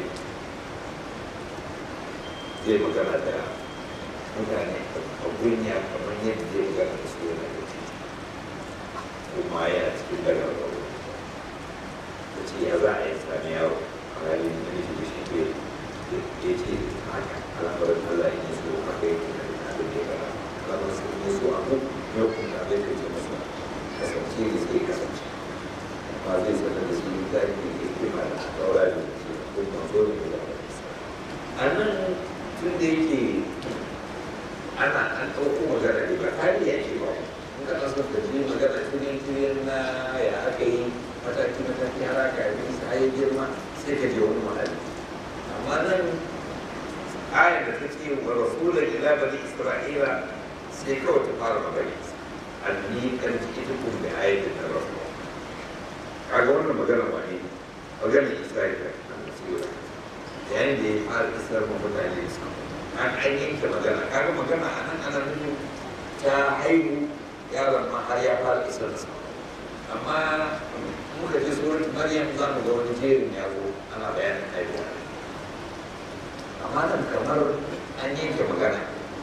zai magana da mutane a gunya kamar yadda zai magana da su yana da titi kuma yana cikin daga gaba da ce ya za a yi sami yaro a halin da nake da shi ke ya ce haka al'amarin Allah ya so haka yake da abin da ya gara al'amarin su ne so abu ya kuma abin da ke masa kasance da suke kasance amma zai sanar da shi da ke ke kima da daura da ke kuma zo da ya a nan tun da yake ana an ɗauko magana ne ba kari ya ce ba in ka ɗan son tafi magana turin turin na ya aka yi mataki mataki har aka yi sa ya girma sai ka je wani mahalli amma nan ayar da ta ce wa rasula ila bani isra'ila sai kawai ta fara magana anni kan ji ita kun da ayatin da rasul kaga wannan magana ba ne magana isra'ila yayin da ya fara isar ma mutane su an an yanke magana kaga magana a nan ana nufin ta haihu yaron ma har ya fara isar da amma muka ji surat maryam za mu ga wani jerin yaro ana bayanin haihuwa amma nan kamar an yanke magana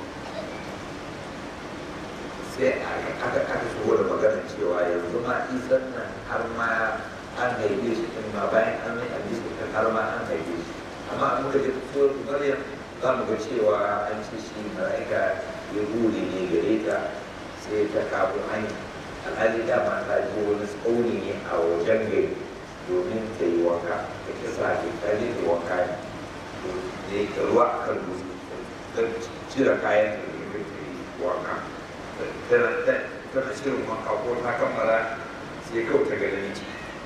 sai aka aka shigo da magana cewa yanzu ma isan nan har ma an haife shi din ma bayan an yi hadisi din har ma an haife shi amma an muka ji surat maryam za mu ga cewa an ce shi mala'ika ya bure ne gare ta sai ta kawo an alhali dama ta ji wani tsauni ne a wajen gari domin ta yi wanka ta kisa ta tare da wanka ne da ya ruwa a kan dutse ta cire kayan da ya yi wanka tana shirin wanka ko ta kammala sai kawai ta gani ce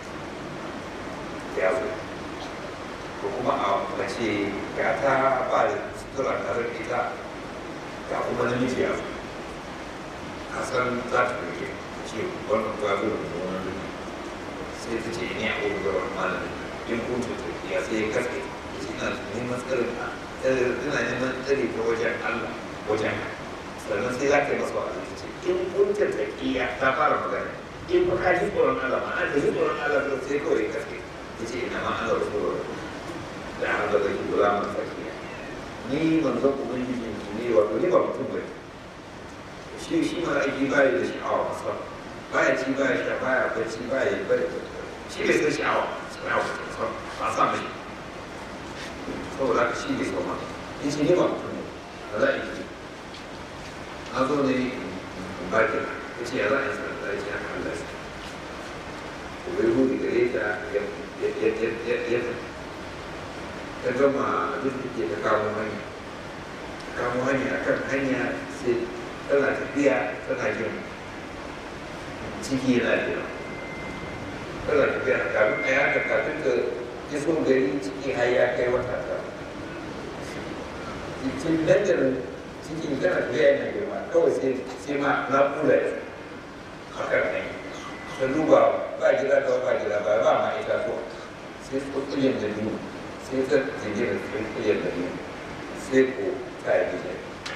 ya zo ko kuma a mace ga ta ba da sutura tare da ita ga kuma namiji ya zo a san za ta rike ce wannan ba zo da wani rike sai ta ce ni a ƙoƙo ga wani malamin in kuntu ta ya sai ya kaske ya ce ina neman tsarin ina neman tsari ta wajen Allah wajen sannan sai za ka yi masa wa'azi ta ce in kuntu ta iya ta fara magana in ba ka ji tsoron Allah ma an ta ji tsoron Allah sai kawai ya kaske ya ce ina ma Allah rasulullah da haka da kula man tsakiya ni manzon ubangiji ne wato ni ba mutum bane shi shi ma aiki baya da sha'awa masa baya ci baya sha baya bacci baya baya shi bai san sha'awa sha'awa ba sa mai saboda haka shi bai so ma in shi ne ba mutum ne ba za a yi an zo ne bakin ya ce ya za a yi sanar da ake haka Allah shi to bai hudu gare ta ya ya ya ya ya ta gama duk da ke ta kamo hanya kamo hanya akan hanya sai tana tafiya tana jin ciki yana jira tana tafiya kafin a yaka kafin ta iso gari ciki har ya kai wata ta cikin dandarin cikin tana tafiya yana girma kawai sai sai ma na kula ya hakan ne ta duba ba jira da ba jira ba ba ma ita to sai kulkulin da biyu sai ta jingina kulkulin da biyu sai ko ta yi gida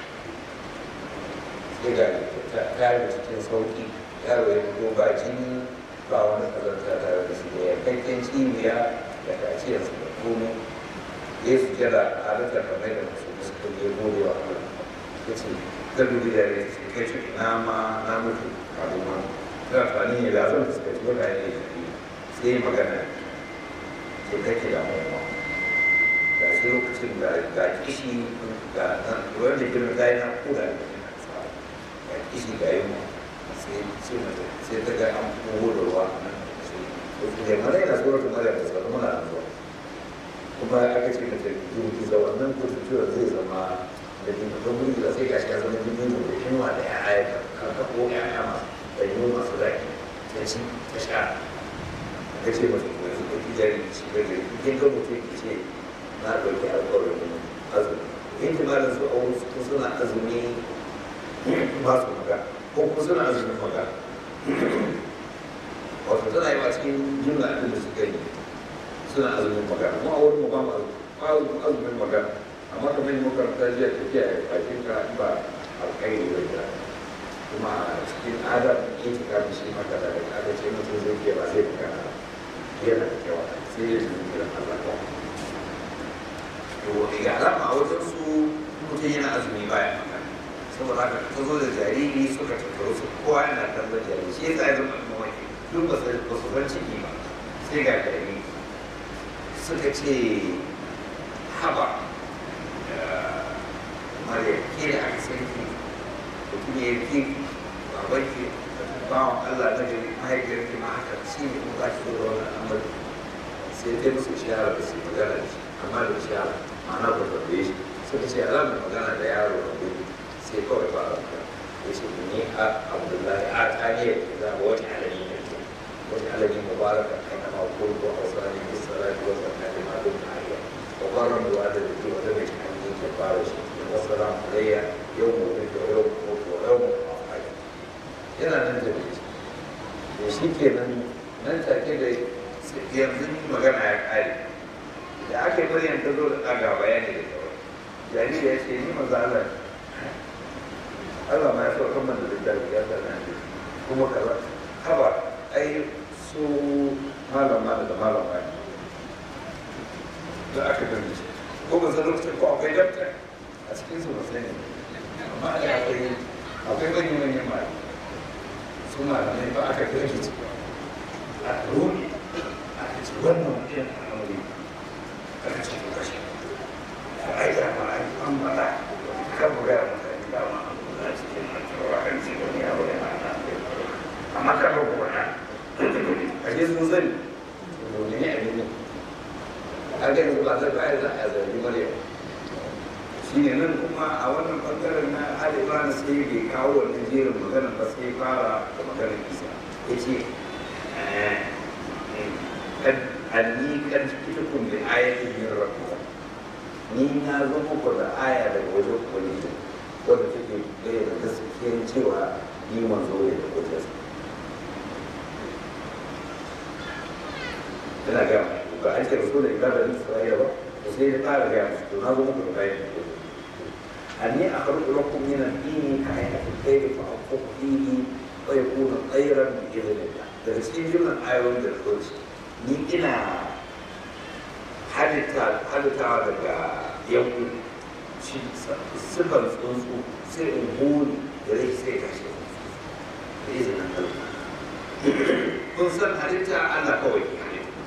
sai ga ta yi cikin sauki yaro ya fito ba jini ba wani kazanta tare da shi da yankakken cibiya da kaciyarsa da komai ya su jira a halittar kamar da masu suka je gode wa Allah ya ce ta dubi da ya ce kai ce na ma na mutu a duma ta amfani ne da zan fuskanci wata ne ya fi sai magana ce kake da mawa ga shi lokacin da ga kishi ga nan wanda girma ta yi na kuda da ga kishi ga yi sai sai mata sai ta ga an kogo da ruwa nan sai da mara yana tsoron mara da sauran muna da zuwa kuma aka ce da jirgi da wannan kusurciwar zai zama da jini don wuri da sai gashi ya zama jini ne da yunwa da ya aya ka ko ya aya masu da yi masu zaki ta ci ta sha ka ce masu kuma su ɗauki jari shi da jari kin ga mutum ki ce na ɗauki alƙawarin azumi in ji malam su auru su suna azumi ba su maga ko kuma suna azumin maga wato tana yi a cikin jumla abin da suka yi suna azumin magana mu a wurin mu ba mu azumin magana amma kamar yin makaranta jiya tafiya ya bakin ka ba alƙairi da ya kuma a cikin adam yin ta kafin shi maka da aka ce mutum zai ke ba zai fuka yana da kyau sai ya zuwa gidan Allah ba to ga alama a wajen su mutum yana azumi baya magana saboda haka ta zo da jariri suka tattaro su kowa yana kallon jariri shi yasa ya zama mamaki duk ba su san ciki ba sai ga jariri suka ce haba mariya ke da aka sarki mutum ya yi babanki bawan allah na gari mahaifiyar ki ma haka shi ne kuma za ki zo da wani al'amari sai dai musu shahara da su magana da shi amma da shahara ma'ana ba ta da shi suka ce alamar magana da yaro da gudu sai kawai ba a ya ce ni a abdullahi a taniyar da wani alami ne wani alami mubaraka kai na makon ko hausa ne بالصلاة والزكاة ما دمت حيا وقرا بوالدتي ولم عني كفارة والسلام علي يوم ولدت ويوم أموت ويوم أحيا yana nan da da shi ke nan nan take da yanzu magana ya kare da aka yi maryam ta zo da ɗaga bayani da kawai jariri ya ce ni maza Allah Allah ma ya so kan da littafi ya sa nan kuma kaza haba ai su malam mana da malam mana da aka gani ko ba zan lokacin ko akwai dabta a cikin su ba sai ne amma da akwai akwai manyan manyan ma su malamai ba aka gani ci a rumi aka ce wannan mutum a aure aka ce ko kashe ko ai da ma ai an bada kan buga ya mutane da ma a cikin mantawa kan ce wani abu ya na amma kan ba kuwa na a je sun sani ne ne a ne an gani ba zai bayar da a zargi maryam shi ne nan kuma a wannan bangaren na alibana sai bai kawo wannan jerin magana ba sai fara da maganar isa ya ce anni kan fitukun bi ayatin min rabbikum ni na zo muku da aya daga wajen ubangiji wanda take bayyana gaskiyar cewa ni manzo ne da kujersa tana gaya ba an ce rasu da ibada da isra'ila ba to sai ya fara gaya musu to na zo muku da bayan anni akhruju lakum min ad-din ka hayati al-khayr fa aqum fihi wa yakunu khayran bi idhnillah daga cikin jumlan ayoyin da zo shi ni ina halitta halittawa daga yanku shi sifar tsuntsu sai in huri da rai sai tashi da izinin Allah kun san halitta Allah kawai ke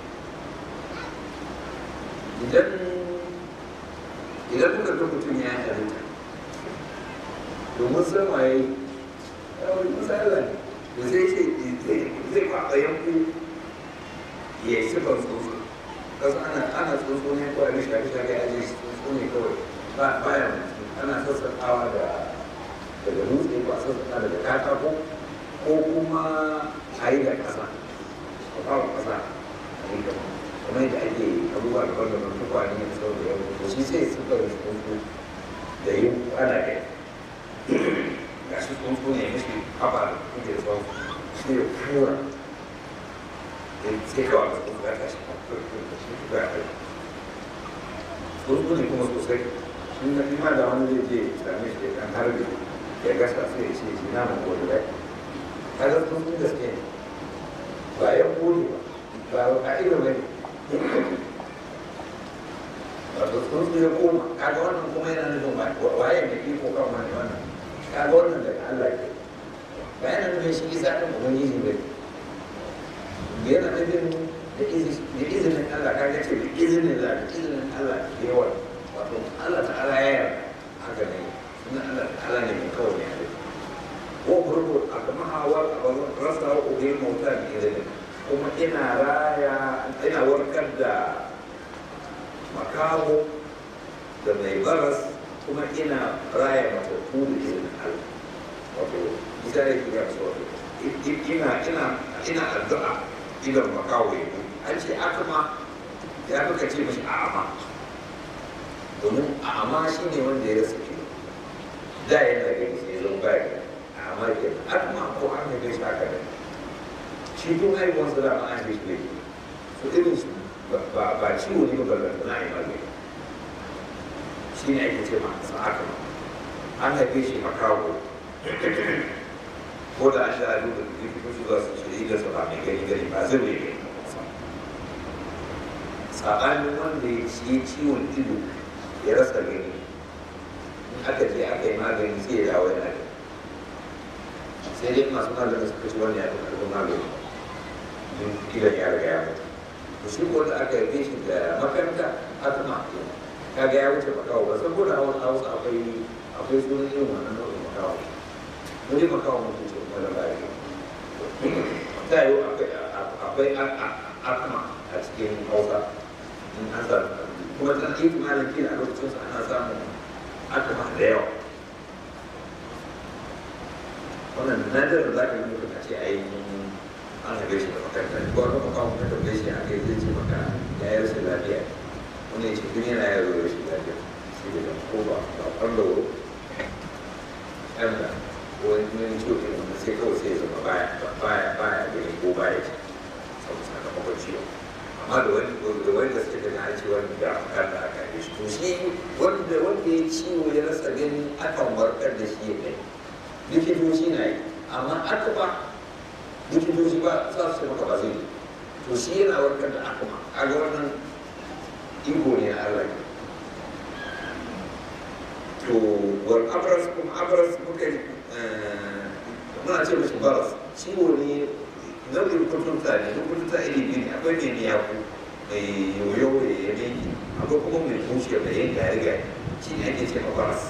idan idan kuka ga mutum ya yi halitta domin san waye ya wani misali ne da zai ce zai kwaɓa yanku ya yi sifar tsuntsu kasu ana ana tsuntsu ne kawai da shafi shafi a je tsuntsu ne kawai ba bayan ana sassaƙawa da daga dutse ko a sassaƙa daga katako ko kuma a yi da ƙasa a kawo ƙasa a yi gaba kuma yadda ake abubuwa daban daban tukwane da sau da yau to shi sai sifar tsuntsu da yi ana kai ga shi tsuntsu ne mishi kafa da kuke da tsawon shi ya kura sai kawai da tsuntsu ya tashi ga kai tsuntsu ne kuma sosai shi na fi ma da wani zai je same shi kan harbi ya gasa sai ya ce shi na mu gobe da kaga tsuntsu gaske ne ba ya kone ba ba a ido ba ne wato tsuntsu ya koma kaga wannan kuma yana nufin waye mai iko kan wani wannan kaga wannan daga Allah ke ba yana nufin shi isa ɗin ubangiji ba yana nufin da izinin Allah kaga ce da izinin Allah da izinin Allah da yawa wato Allah ta'ala ya yarda haka ne suna Allah ta'ala ne mai kawai ya yarda ko burbu a kama hawa a rasa wa ubin mauta da izinin kuma ina raya ina warkar da makaho da mai baras kuma ina raya matattu da izinin Allah wato ita ne kira su wato ina ina ina addu'a idan makaho ya an ce aka ma ya fi kace mashi a'ama domin a'ama shi ne wanda ya rasa ido da yana gani sai zan baya a'ama ke aka ma ko an haife shi aka da shi tun haihuwansa da ma an haife shi ne su irin su ba ciwo ne ba ballanta na yi magani shi ne ake ce masa aka an haife shi makawo ko da an sha ado da likitoci za su ce idan sa ba mai gani gani ba zai mai gani saɓanin wanda ya ci ciwon ido ya rasa gani in aka je aka yi magani sai ya dawo yana gani sai dai masu magani suka ci wani ya fi karfin magani don idan ya riga ya mutu to shi ko da aka yi shi da makaranta aka ma kaga ya wuce makawo ba saboda hawan hausa akwai akwai sunan irin wannan nau'in makawo mu ne makawo mutum ce kuma da bari ta yi akwai akma a cikin hausa in an samu kuma ta yi malam kila a lokacin sa ana samun akma da yawa wannan nadar da za ka yi mutum a ce a yi an haife shi da makaranta ko wani makawo ka tambaye shi a kai zai ce maka ya yi rashin lafiya wani ya ce duk yana yaro rashin lafiya shi da ko ba ba kwallo ɗan da ko wani wani ciwo ke wanda sai kawai sai ya zama baya baya baya gani ko baya ce saboda sakamakon ciwo amma da wani da wani da suke gani an ce wani da kan da aka yi shi to shi wanda wanda ya ciwo ya rasa gani akan warkar da shi ya gani likitoci na yi amma aka ba likitoci ba za su ce maka ba zai yi to shi yana warkar da aka ma a ga wannan iko ne na Allah to wal abras kuma abras muka muna ce mashi baras ciwo ne nau'in kuturta ne kuturta iri biyu ne akwai mai miyaku mai yoyo ya yanki akwai kuma mai bushe mai yanka ya riga shi ne ake ce ma baras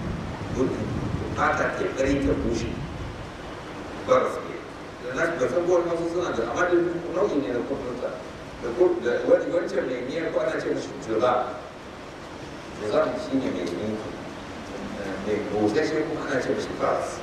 fata ke kari ta bushe baras ne da na ga sabuwar masu suna da amma da nau'i ne na kuturta da wancan mai miyar ko ana ce mashi jura jura shi ne mai yanki mai busasshe kuma ana ce mashi baras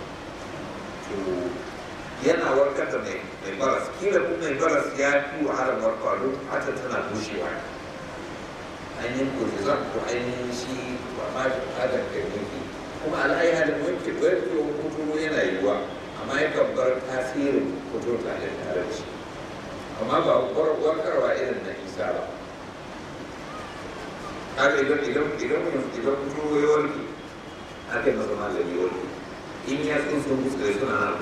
yana warkar da mai baras kila kuma mai baras ya fi wahalar warkar don hata tana bushewa ainihin kotizan ko ainihin shi ba ma shi bukatar da yanki kuma al'ayi halin wanke warkewar kuturo yana yiwuwa amma yakan bar tasirin kuturo tare tare da shi amma ba warkarwa irin na isa ba haka idan idan idan idan kuturo ya warke aka yi masa magani ya warke in ya sun sun fuskar suna na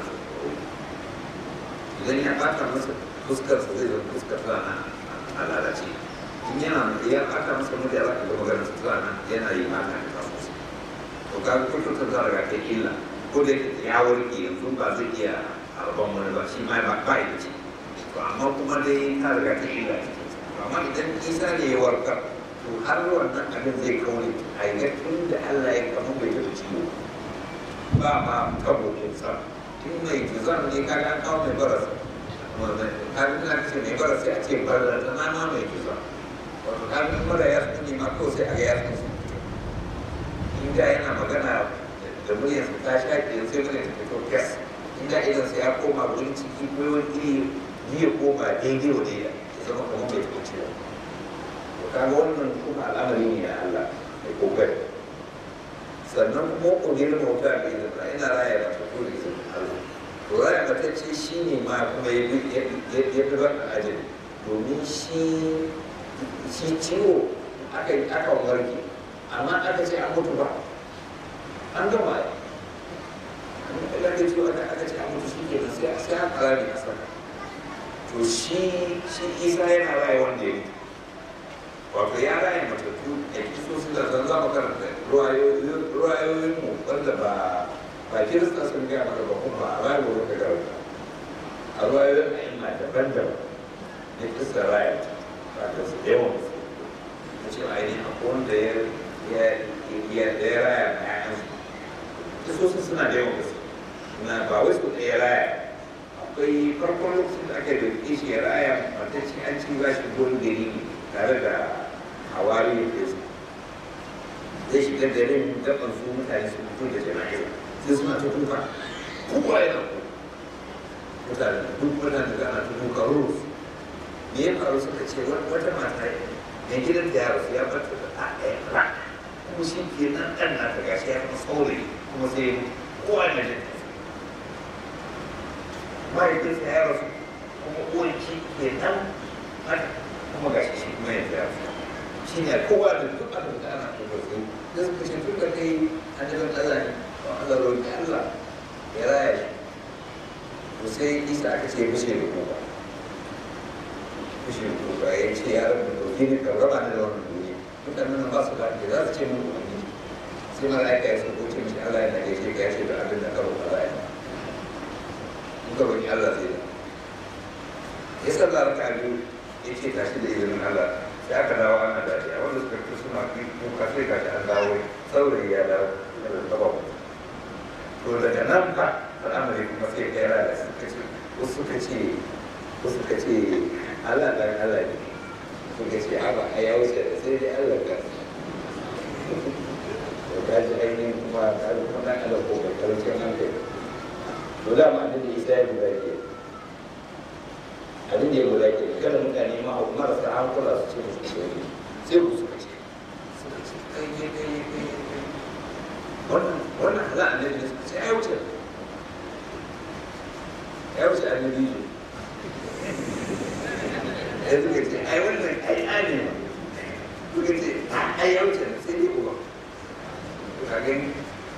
idan ya ɓata masa fuskar sa zai zama fuskar sa na a lalace in yana ya ɓata masa mutu ya za ka ga maganar sa sa na yana yi mata da kasu to ka ga kuturta za a ga ta illa ko da ya warke yanzu ba zai iya harban wani ba shi ma ba ba ya ce to amma kuma dai ta riga ta illa to amma idan isa ne ya warkar to har wannan abin zai kaune a yi tun da Allah ya kama bai da ciwo ba ma kabokin sa in mai juzan ne kaga an kawo mai baras kafin na ce mai baras sai a ce baras da nama mai juzan wato kafin mara ya ne ma kawai sai a ga ya su inda yana magana da muryarsa ta shaƙe sai muryar ta fito gas inda idan sai ya koma wurin ciki ko wani iri ya koma daidai wa daidai ya zama kamar mai fito ciwo to kaga wannan kuma al'amari ne na Allah mai kokari sannan kuma ƙungiyar mota da izin Allah ina raya da fito da izin Allah to raya matacce shi ne ma kuma ya fi ban ajin domin shi shi ciwo aka yi aka warke amma aka ce an mutu ba an gama ya amma da ciwo aka aka ce an mutu shi ke sai a sai an kara ne a sama to shi shi isa yana raya wanda ya mutu wato ya raya matattu ya kiso su da zan zama karanta ruwayoyin mu wanda ba ba kirista sun gaya maka ba kuma a bayan wurin da garba a ruwayoyin a'imma daban-daban na kirista raya ba da su yawan su na ce ainihin akwai wanda ya ya da ya raya na ƴaƴansu kisosin suna da yawan gaske na ba wai su ɗaya raya akwai farkon lokacin da aka yi da shi ya raya matacci an ci ba shi gurin gari ne tare da hawari da su zai shiga garin gaban su mutane su fito da jana'iza sai suna ta kuka kowa yana kuka mutane duk mutane da ana ta kuka rus me ya faru suka ce wata mata mai gidan da yaro ya bata da ɗa ɗaya ra kuma shi ke nan ɗan na ta gashi ya kuma saurayi kuma sai kowa na jin mahaifinsa ya rasu kuma uwan shi ke nan haka kuma gashi shi kuma yanzu ya rasu shi ne kowa da duk abin da ana kuma sai da suka ce tun da kai annabin Allah ne to Allah roƙi Allah ya raya shi to sai Isa aka ce bishe da kuka bishe da kuka ya ce ya rabu da gini ka raba ni da wannan duniya mutanen nan ba su da za su ce mun ubangiji sai mala'ika ya sauko ce mishi Allah yana gaishe ka ya ce da abin da ka roƙa za a yi in ka roƙi Allah zai da ya sallah raka biyu ya ce tashi da izinin Allah sai aka dawo ana dariya wanda suka fi suna kuka sai ga an dawo saurayi ya dawo daga gaba to daga nan fa al'amari kuma sai kai rana suka ce wasu suka ce wasu suka ce Allah dan Allah ne suka ce haba a ya wuce da sai dai Allah ka to ka ji ainihin kuma ka ji kuma dan Allah ko ka karshen hankali to da ma da Isa ya guda ke abin da ya guda ke kada mutane ma marasa hankula su ce musu shiri sai ku suka ce suka ce kai kai kai kai kai wannan wannan hala annabi ne suka ce ai wuce ya wuce annabi ne ya suka ce ai wannan ai ane ma suka ce ai ya wuce sai dai uba ka gani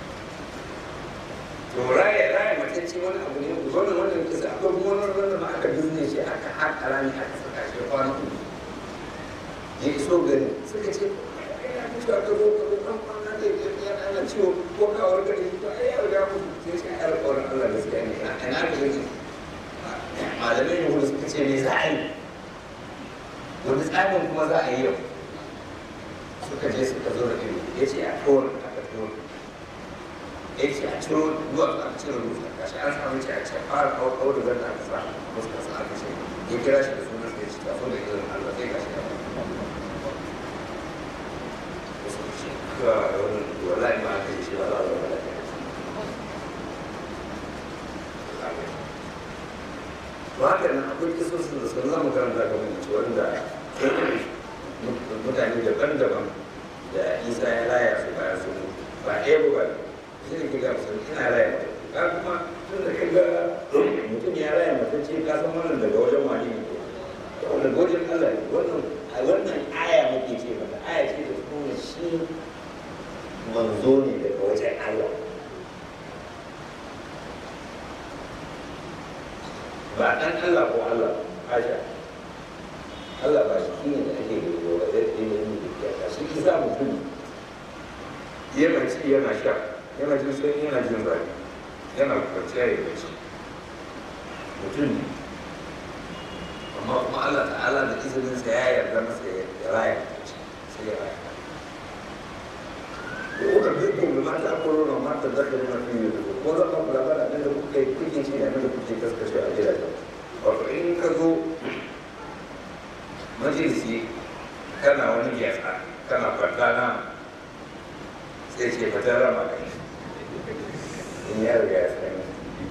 to raya raya matacce wani abu ne wannan wannan kisa akwai kuma wannan wannan ma aka bizne shi aka haƙa rami aka saka shi kwana uku ya iso gari suka ce ya fi shi aka zo ka zo kan kwana da ya ana ciwo ko kawar gari to ai ya riga mutu sai shi ya alƙawarin Allah gaskiya ne ina ina da gani malamai ne suka ce me za a yi wani tsarin kuma za a yi yau suka je suka zo da ido ya ce a kowar aka kowar ya ce a ciro zuwa a cire rufa gashi an samu ce a ce fara kawo kawo da zan aka sa muska sa aka ce ya kira shi da sunan sai shi tafi da irin Allah sai gashi ya wasu ce ga wani wallahi ma aka yi shi ba za a zama lafiya to haka nan akwai kisosin da sun zama karanta ga mutu wanda mutane daban-daban da isa ya raya su bayan su ba ɗaya ba ba shi ne kiga musulmi ina raya ka kuma tun da kaga mutum ya raya mutum ce ka san wannan daga wajen wani ne wannan wajen Allah ne wannan a wannan aya muke ce mata aya ce da kuma shi manzo ne daga wajen Allah ba dan Allah ko Allah hasha Allah ba shi ne da ake gudu wa zai ɗaya ne da ya shi kisa mutum yana ci yana sha yana jin sanyi yana jin zafi yana kwanciya ya bacci mutum ne amma kuma Allah ta'ala da izininsa ya yarda masa ya raya sai ya raya ko bi ko bi ma ta ko na ma ta zaka na fi yi ko za ka kula da abin da kuke kuke ci da abin da kuke kaskace a gidajen wato in ka zo majalisi kana wani gyatsa kana kwanta na sai ce fata rama kai in ya riga ya sani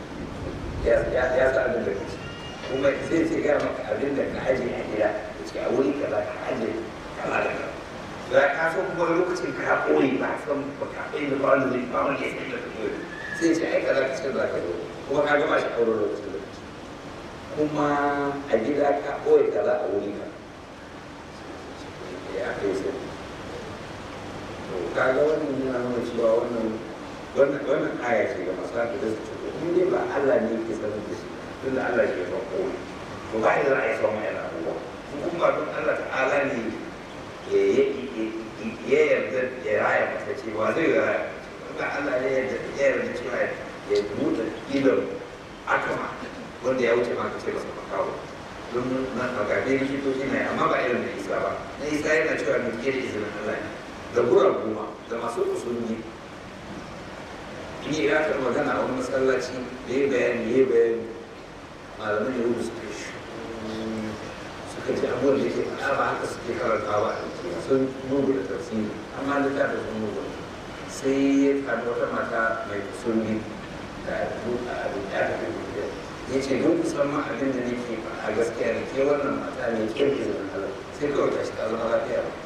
ya sa abin da kuke kuma sai ce gaya maka abin da ka aje a gida da ce a wuri kaza ka aje kala da kala da ka so kuma lokacin ka koyi ba san ba ka koyi da ba wanda zai ba wanda ya san da ka koyi sai ce ai kaza ka ce za ka zo kuma ka gama shi aure lokacin da kuma a gida ka koyi kaza a wuri ka ya kai sai to kaga wannan yana nuna cewa wannan wannan wannan aya ce ga masu haka da su ce in dai ba Allah ne yake sanar da shi tun da Allah ke son kowa to ba da za a yi son mai abubuwa in kuma don Allah ta'ala ne ya yarda ya raya mata cewa zai raya ba Allah ne ya yarda cewa ya buɗe idon atoma wanda ya wuce ma ka ce masa makawo don na magabe likitoci ne amma ba irin da isa ba na isa yana cewa mai ke da izinin Allah ne da gura goma da masu usulni ni ya ta magana a wani masallaci da ya bayani ya bayani malaman ya rubu suka shi suka ce abubuwan da ke faɗa ba haka suke karanta ba a jiki sun mugu da tafsiri amma da ta da sun mugu sai ya faɗi wata mata mai usulni da a abin da aka fi ya ce don kusan ma abin da nake a gaskiya da ke wannan mata ne ke ke zama halar sai kawai ta shi ta zama lafiya ba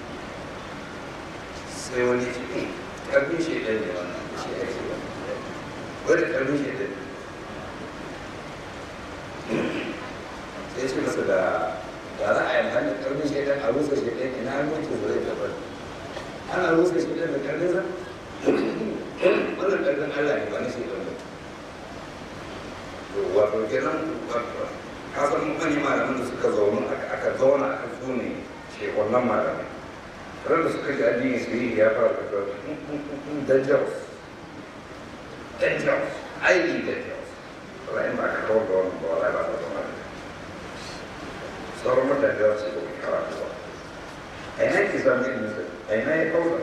sai wani ce eh karfin shi ɗan ne wannan shi ake ba wanda karfin shi ɗan sai ce masa da da za a yi amfani da karfin shi ɗan a rusa shi ɗan ina hannunci zai tabbar ana rusa shi ɗan da karfin sa wannan karfin Allah ne ba na shi ɗan ba wato kenan ka san mutane malaman da suka zaune aka zauna aka tsune shekunan malamai ran da suka ji addini su yi ya fara da dangerous dangerous highly dangerous wala in ba ka kawo da wannan ba wala ba ta zama da sauran mutane da su yi karatu ba a ina ke samun ilimin sa a ina ya kawo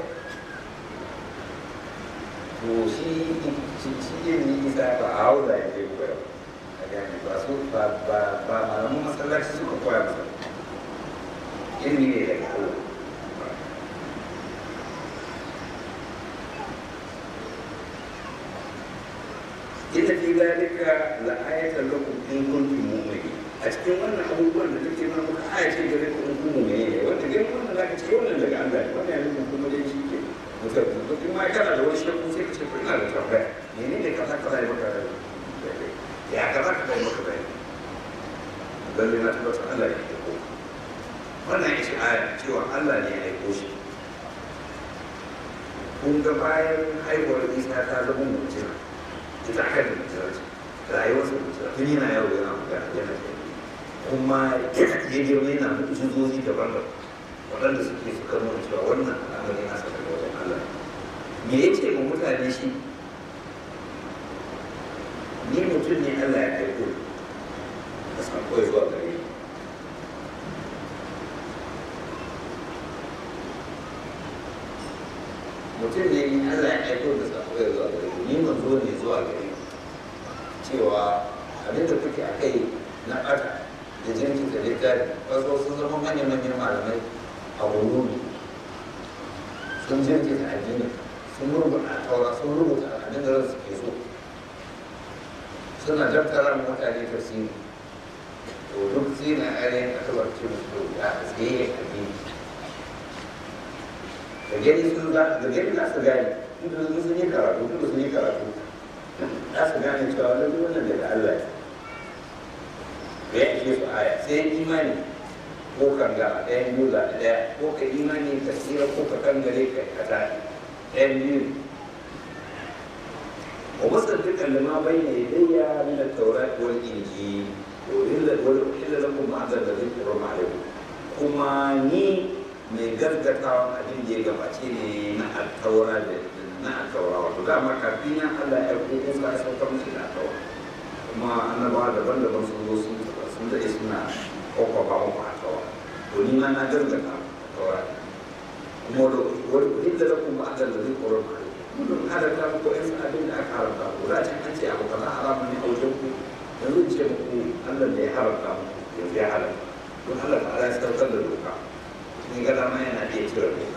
to shi shi ilimin isa ba a hau da ya je koyarwa gane ba su ba ba ba malamin masallaci suka koya masa ilimi ne daga Allah ita fi zalika la ayatan lakum in kuntum mu'minin a cikin wannan abubuwan da take nuna muka aya ce gare ku in kun mu'mini ne wanda gani wannan zaka ce wannan daga Allah ne wannan yanzu kuma dai shi ke mutum mutum ma kana da wani shakku sai ka ce ko ina da tambaya menene kaza kaza ya maka ya kaza ka kai maka bayani lalle na tabbatar Allah ne ya ko wannan ya ce aya cewa Allah ne ya aiko shi kun ga bayan haihuwar isa ta zama mutum ita aka da mutum ce rayuwar su mutum tun yana yaro yana magana yana ce kuma ya girma yana mutu zuzozi daban-daban waɗanda suke suka nuna cewa wannan al'amari na saka wajen Allah me ya ce ma mutane shi ni mutum ne Allah ya aiko da sako ya zuwa gare ni mutum ne ni Allah ya aiko da sako ya zuwa gare ni ni manzo ne zuwa gare ni cewa abin da kuke a kai na ɓata da jirgin da littafi wasu sun zama manyan manyan malamai a wuri sun jirgin da addini sun rubuta taura sun rubuta abin da su ke so suna daftara mutane tafsiri to duk sai na ainihin aka barci musu da tsaye a gini da gani sun za da gani za su gane inda sun sun yi karatu inda sun yi karatu za su gane cewa wani wannan daga Allah ne ya ishe su aya sai imani ko kanga a ɗayan biyu zaɓi ɗaya ko ka imani ka tsira ko ka kangare ka kata ɗayan biyu ومصدقا لما بين يدي من التوراة والإنجيل وإلا وإلا لكم بعض الذي حرم عليكم كما ني mai gaggatawa abin da ya gabace ne na alkawara da na alkawara wato dama kafin ya Allah ya ko ko ka sauka musu da alkawara kuma annabawa daban-daban sun zo sun sun da suna kokofa muku alkawara to ni ma na gaggata alkawara kuma wani kudin da lakum ba da zai koron ma mun halatta muku ɗan su abin da aka haramta ku da can an ce abu kaza haramun ne a wajen ku yanzu in ce muku Allah da ya haramta muku yanzu ya halatta don Allah ta ala ya saukar da doka ni ga dama yana iya cire doka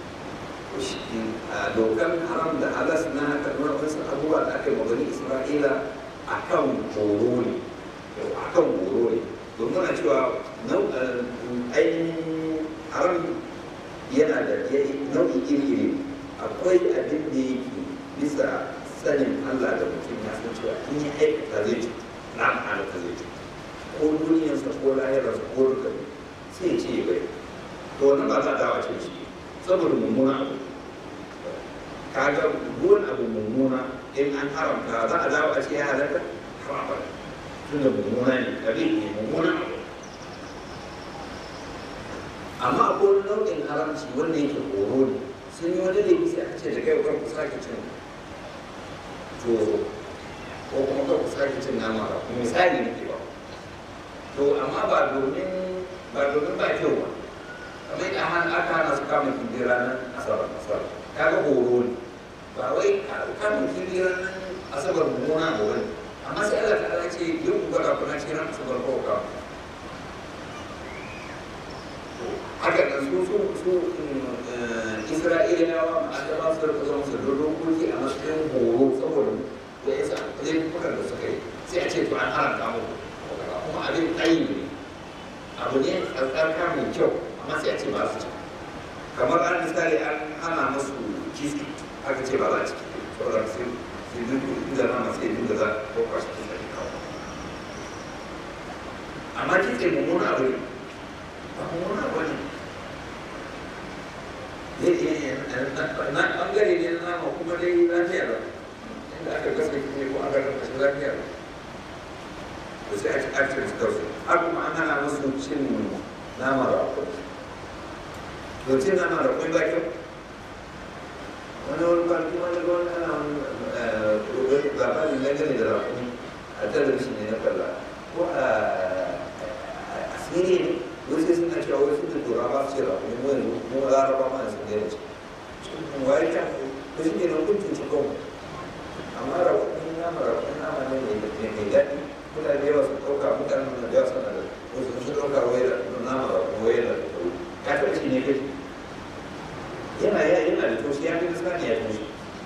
a dokan haram da halas na karɓar wasu abubuwa da aka yi magani Isra'ila a kan horo ne a kan horo ne domin muna cewa ainihin haram yana da nau'i iri-iri akwai abin da yake bisa sanin Allah da mutum ya san cewa in ya aikata zai ci na halatta zai ci ko duniyarsa ko lahirarsa ko duka sai ce ya bai to wannan ba za a dawa ce shi saboda mummuna abu kaga ruwan abu mummuna in an haramta za a dawo a ce ya halatta haramta tun da mummuna ne abin ne mummuna abu amma akwai wani nau'in haramci wanda yake horo ne sun yi wani laifi sai aka ce da kai kan ku sake cin to ko kuma kan ku sake cin nama ba misali ne ke ba to amma ba domin ba domin ba kyau ba kamar yadda an aka hana su kama kifi ranar asabar asabar kaga horo ne ba wai kama kifi ranar asabar mummuna ba wani amma sai Allah ta'ala ce yin ku gwada kuna ce ran asabar ko kama haka da su su su isra'ilawa an da su da zama su da dokoki a matsayin horo saboda da ya sa zai kuka da suka yi sai a ce to an haramta mu kuma abin tsayi ne abu ne tsarka mai kyau amma sai a ce ba su ci kamar an misali an hana musu kiski aka ce ba za a ci saboda sai sai duk inda na masu yi da za ko kwashe kisa ne kawai amma kitse mummuna abu ne ba mummuna abu ne zai iya na ɓangare ne na nama kuma dai lafiya ba inda aka gasa kitse ko aka gasa shi lafiya ba da sai ake ake su har kuma an hana musu cin nama raƙon to cin nama raƙon ba kyau wani wani kwanci wani ga wani ana wani labarin dangane da raƙon a talabishin ne na kalla ko a asiri ne wasu suna cewa wasu da tura ba su ce raƙon mu yanzu mu laraba ma yanzu da yanzu cikin waye ta ko shi ne na kuntun cikin amma raƙon nama raƙon nama ne mai daɗi mutane yawa su ɗauka mutane da yawa suna da wasu su ɗauka wai da nama da wai da ka taɓa shi ne kai yana ya yana da toshi ya fi sani ya toshi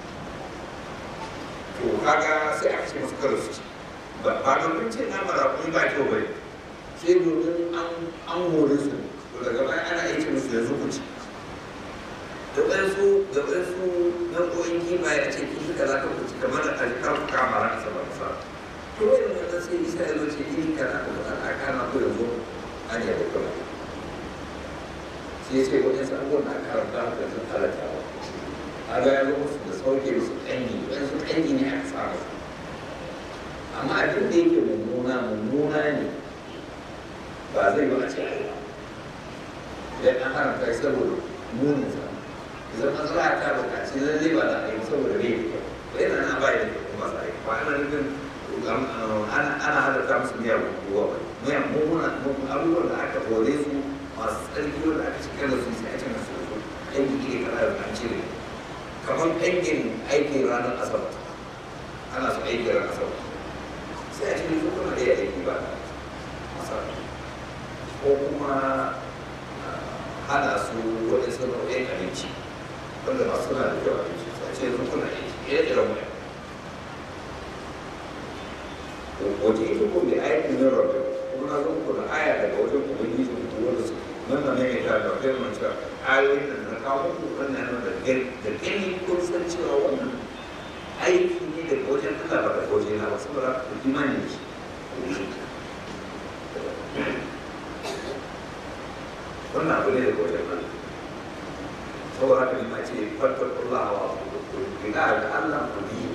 to kaga sai aka ce masu karo su ci ba domin ce nama da kuma ba kyau bai sai domin an hore su to daga baya ana aiki musu yanzu ku ci da wasu da wasu nau'o'in kimaye a ce kifi kaza ka ku ci kamar da alikar kama ran asabar asabar to wani wannan sai isa ya zo ce iri kana da wata aka na ko yanzu an yi da kuma sai sai wani sa abubuwan da aka karanta da sun halatta ba a ga yanzu musu da sauke musu ƙangi wani su ƙangi ne aka samu amma abin da yake mummuna mummuna ne ba zai yi a ce ai ba idan an haramta shi saboda munin sa idan matsala ta buƙaci lallai ba za a yi saboda bai da kyau yana na ba da kyau kuma sai ba ana nufin ana halatta musu miyar ruwa ba miyar mummuna abubuwan da aka hore su masu tsarki wanda aka cika da su sai a cika su su aiki iri kaza da an cire kamar aikin aikin ranar asabar ana su aiki ranar asabar sai a cikin su kuma da ya aiki ba asabar ko kuma hana su waɗansu nau'in abinci wanda masu na da kyau abinci sai a ce su kuna aiki ire-iren wani wace ita ko mai aiki na rabbi kuma na zan kuna aya daga wajen ubangiji ku wanda su nan da ne ta da kai mun cewa ayoyin da na kawo ku wannan nan da gani da gani kun san cewa wannan aiki ne daga wajen Allah ba daga wajen na ba saboda ku imani ne wannan abu ne daga wajen Allah saboda haka ne ma ce fattakullah wa ku gina da Allah ku bi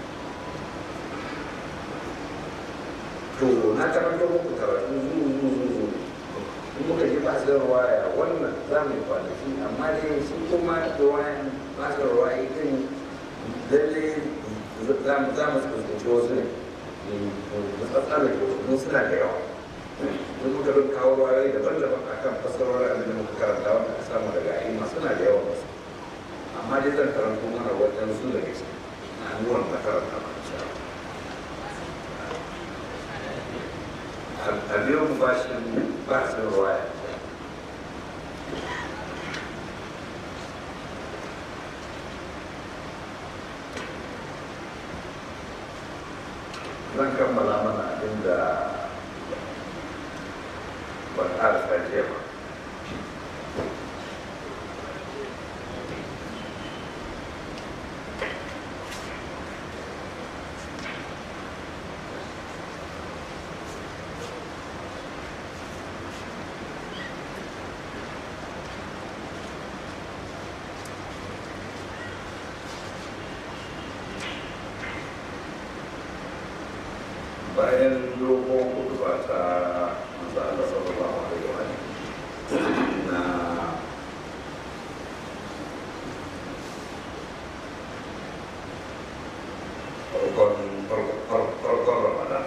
to na karanta muku karatu zuwa zuwa zuwa in muka je basar waya wannan za mu yi kwanaki amma dai shi kuma da wayan basar waya din lalle za mu za mu fuskanci wasu ne mu tsatsara da wasu suna da yawa duk muka bin kawo wayoyi daban-daban a kan fasarorin abin da muka karanta wanda aka samu daga a'imma suna da yawan wasu amma dai zan karanto mana wajen su daga ciki na abubuwan da karanta ma insha Allah a biyo mu bashin basin ruwaya zan kammala mana abin da ban ƙarasa jiya ba bayan dogon hudu ba ta manzo Allah sallallahu alaihi wa alihi na farkon farkon farkon Ramadan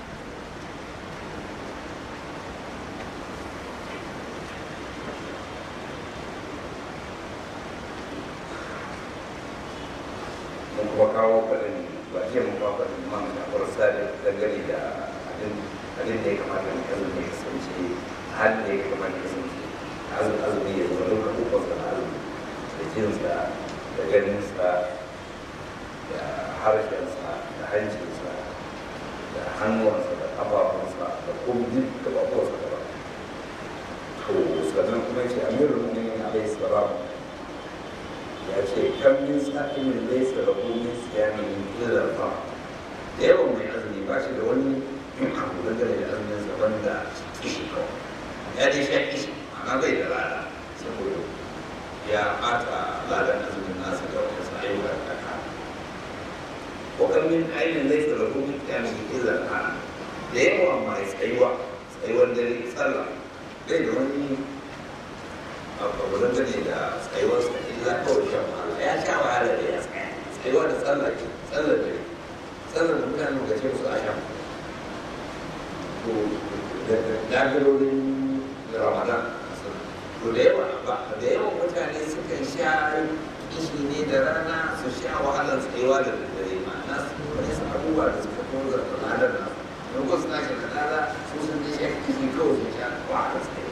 mun kuma kawo faɗin ba ce mun kawo faɗin man da farsa da dangane da abin abin da ya kamata mu azumi ya kasance halin da ya kamata ya kasance azumi azumi ya zama lokacin ukunsa na azumi da jinsa da ganinsa da harshensa da hancinsa da hannuwansa da ƙafafunsa da kuma duk ƙafafuwansa da ba to sannan kuma ya ce amirul mu'minin alaihi salam ya ce kan min sa'imin laisa da min siyami illa fa da yawan mai azumi ba shi da wani abu dangane da azumin sa banda kishi kawai ya dai sha kishi amma bai da lada saboda ya bata ladan azumin nasa da wani sa ayyuka da kaka wa kan min ainin laisa da min siyami illa fa da yawa mai tsayuwa tsayuwar dare sallah bai da wani abu dangane da tsayuwarsa illa kawai shan wahala ya sha wahala da ya tsaya tsayuwa da tsallar ke tsallar da tsallar da mutane ga ce su a shan to da dagalorin ramadan to da yawa ba da yawan mutane sukan sha kishi ne da rana su sha wahalar tsayuwa da daddare ma'ana su wani su abubuwa da suka kuma da ladar na don ko suna shi da lada su sun ji sha kishi kawai su sha wahalar tsayuwa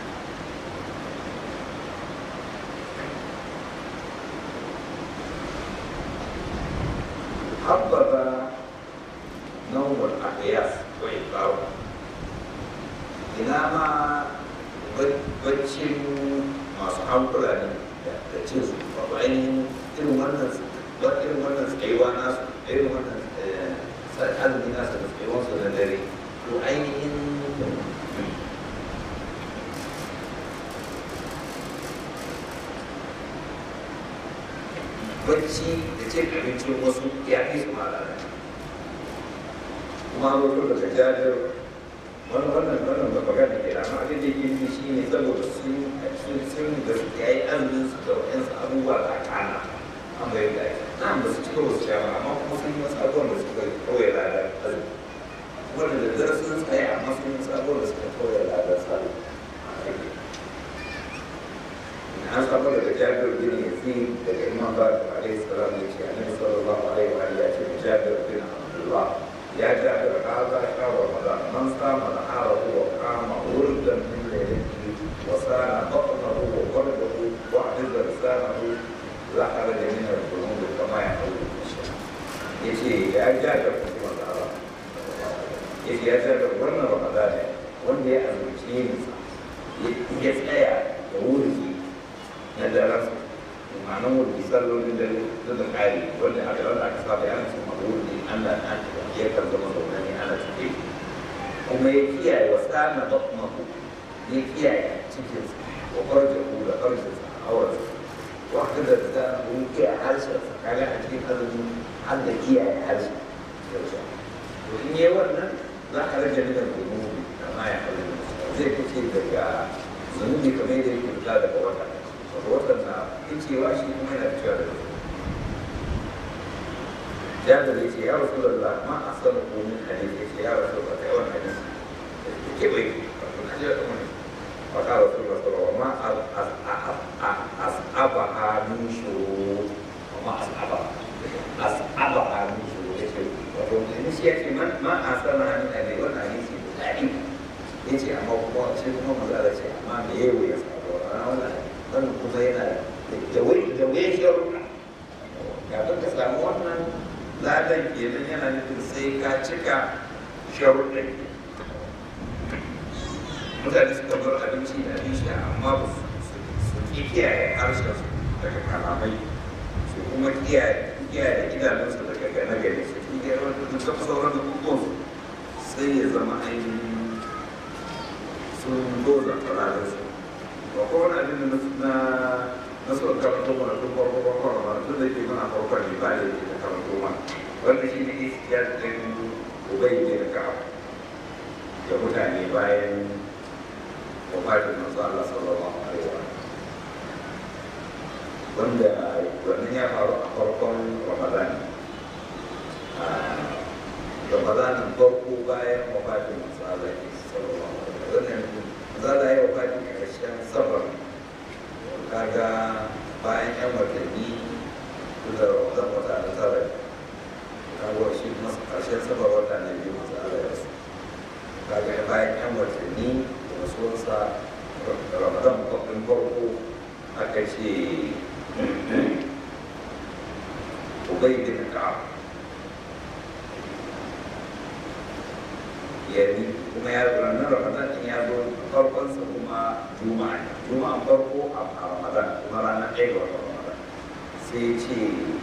حبذ نوم الأحياس وإقامة ina ma baccin masu hankula ne da cin su ba ainihin irin wannan irin wannan tsayuwa nasu irin wannan azumi nasu da tsayuwan su da dare to ainihin bacci da cin abincin wasu ya fi su malala kuma wato daga jajir wani wannan wannan ba magana ke amma abin da yake nufi shi ne saboda sun sun sun da su yayi azumin su da wayansu abubuwa da kana an bai da na ba su cika wasu shawa amma kuma sun yi wasu abubuwan da suka kawai ladar azumi wanda da dare sun tsaya amma sun yi wasu abubuwan da suka kawai ladar salu an samu daga jabir bin yazid daga imam bakir alaihi salam ya ce annabi sallallahu alaihi wa alihi ya ce jabir bin abdullah ya jabir hadha shahr ramadan man sama naharahu wa qama wurdan min laylatihi wa sana batnahu wa qalbahu wa hadiza lisanahu la kharaja min al-dhunub kama yaqulu yace ya jabir bin abdullah yace ya jabir wannan ramadan ne wanda ya azumce ni ya tsaya da wuri na daren ma'anar wurdi sallolin da da da kari wanda aka wanda aka saba yana cikin wurdi Allah na ya kan zama zaune ne ana tafi kuma ya kiyaye wa sana batmahu ya kiyaye cikin wa farja ku da farja sa auren wa haka da ta kun kiyaye harshen sa kaga a cikin azumi har da kiyaye harshen to in yi wannan za ka rage nuna zunubi kama ya halin zai fice daga zunubi kamar yadda yake fita daga wata waɗanda cewa shi kuma yana cewa da su jabir ya ce ya rasu da ma a san komin hadisi ya ce ya rasu da ta yawan hadisi kewaye wato kaje da kuma wata rasulullah sallallahu alaihi wasallam ma as'abaha min shuru ma as'abaha as'abaha min shuru yace wato ne shi yace man ma asana min ali wa hadisi dadi yace amma kuma sai kuma maza da ce amma me yayi ya sabo wannan wannan kuma yana da wai da wai sharuɗa kafin ka samu wannan ladan kenan yana nufin sai ka cika sharuɗin mutane suka bar abinci da abinci amma ba su ƙi kiyaye harshen su daga kalamai su kuma kiyaye kiyaye idanunsu daga gane gane su ƙi kiyaye wanda duk kafa sauran abubuwan sai ya zama ainihin sun doza kalalar su ba ko wani abin da na na so karanto mana tun farko farko mana tun da ke mana farkon ne ba da ke da karanto mana wanda shi ne ya ɗin ubai ne da ka'a da mutane bayan wafatin manzo Allah sallallahu alaihi wa wanda wannan ya faru a farkon Ramadan Ramadanin farko bayan wafatin manzo Allah sallallahu alaihi wa wannan manzo Allah ya wafatin karshen safar kaga bayan yan watanni da Ramadan wata da tara kaga shi kuma karshen safar wata na biyu manzo Allah ya rasu kaga bayan yan watanni rasuwarsa ramadan kwafin farko aka ce ubai bin ka'ab yani kuma ya ranar ramadan din ya zo farkonsa kuma juma'a juma'an farko a ramadan kuma ranar ɗaya ga watan ramadan sai ce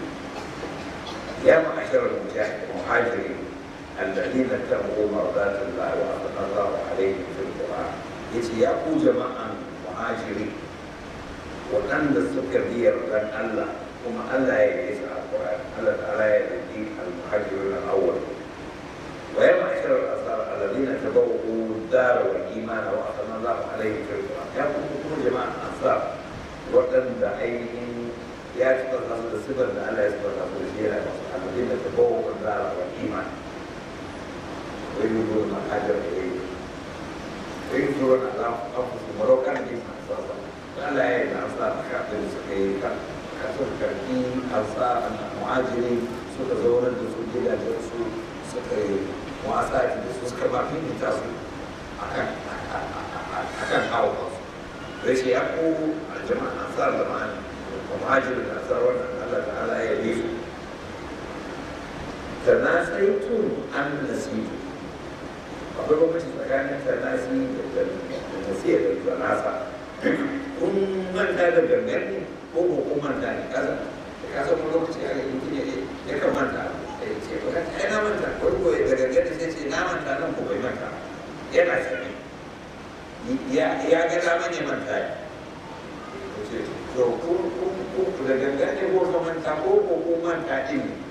ya ma'asharar muhajirin الذين اتبعوا مرضات الله وأثنى الله عليهم في القرآن yace ya ku jama'an muhajiri waɗanda suka biyar dan Allah kuma Allah ya yi su alƙur'ani Allah ta'ala ya yi al-muhajirin al-awwal wa ya ma'ashar al-asar alladhina tabawwa'u dar wal iman wa athana Allah alaihim fil qur'an ya ku ku jama'an ansar waɗanda ainihin ya ci da da sifar da Allah ya sifar da su shi yana da alladhina tabawwa'u dar wal iman wa yuriduna hajar ilayhi rinjiwar da abubuwa marokar ne masu asa Allah ya yi da asa a kafin suka yi kasar karfi asa a muhajiri suka zaunar da su gidajen su suka yi wasa da su suka ba fifita su a kan kawo kansu da shi ya ko a jama'a ansar da ma'ani da muhajiri da ansar wannan Allah ta ala ya yi su ta na tsaitun an nasiru akwai bambanci tsakanin tanasi da nasiya da tanasa kun manta da gangan ne ko ko kun manta ne kasa da kasa wani lokaci aka yi mutum ya kan manta ya ce ba ka ai na manta wani ko da gangan ne sai ce na manta nan ko bai manta yana sani ya ga dama ne manta ne to kun da gangan ne ko ka manta ko ko kun manta din ne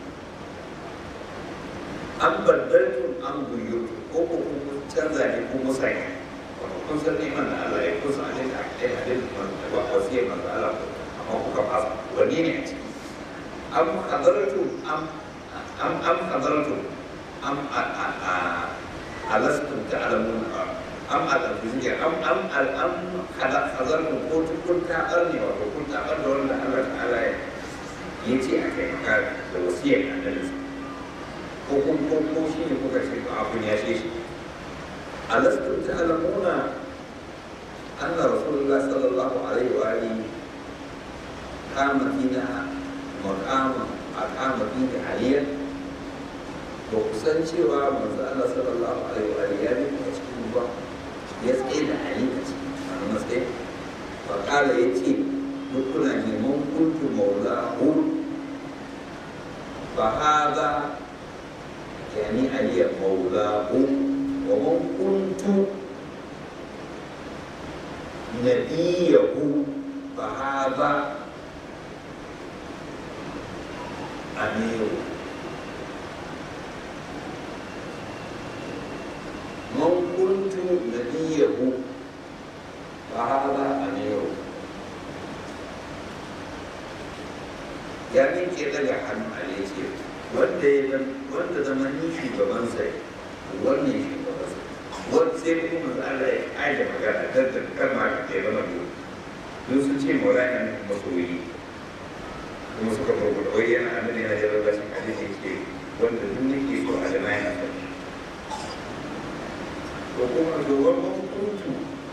an baddaltun an guyyutu ko ko kun canza ne ko musanya wato kun san neman da Allah ya kusa a cikin akai hadin da ba wasiyar manzo Allah amma kuka fasa wani ne a ciki am hadaratu am am am hadaratu am alastum ta'lamun am al-fizikir am am al am hadaratu ko kun ta arne wato kun ta arne wanda Allah ta'ala ya yace akai maka da wasiyar annabi ko kun ko ko shi ne kuka ce ba abin ya ce shi alastum ta'lamuna anna rasulullah sallallahu alaihi wa alihi kama fina maqama aqama fina aliyan ba ku san cewa manzo Allah sallallahu alaihi wa alihi ya bi a cikin ba ya tsaye da ali a cikin wannan matsayi fa kala yace duk kuna neman kuntu maulahu fa hada يعني علي مولاه ومن كنت نبيه فهذا أمير من كنت نبيه فهذا أمير يعني كده لحن عليه wanda ya wanda zama ni shugaban sai wannan shugaban sai wani sai kuma manzo Allah ya aje magana dan ta kan ma ka kai zama biyu duk sun ce maulana ne masoyi kuma suka farko wai yana annabi yana jarar da shi hadisi ke wanda duk nake so a jama'a yana son ko kuma dogon kuntu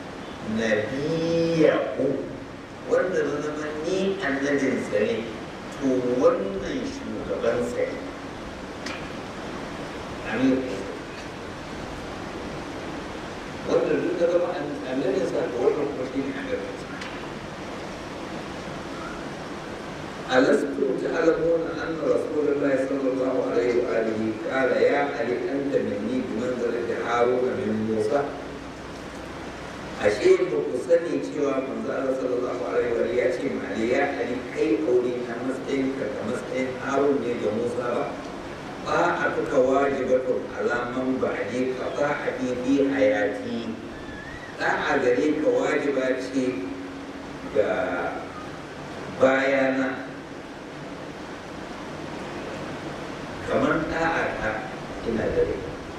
nabiyahu wanda na zama ni annabinsa ne to wannan shugabansa ne amir wanda duk da zama annabinsa to wannan kuma shi ne annabinsa ألستم تعلمون أن رسول الله صلى الله عليه وآله قال يا علي أنت مني بمنزلة هارون من موسى ashe ba ku sani cewa manzo Allah sallallahu alaihi wa ya ce ma Ali ya Ali kai aure na matsayin ka da matsayin Harun ne da Musa ba ba a tuka wajibatun alaman ba a je ka ba a bibi hayati da a gare ka wajiba ce ga bayana kamar da'a ta ina dare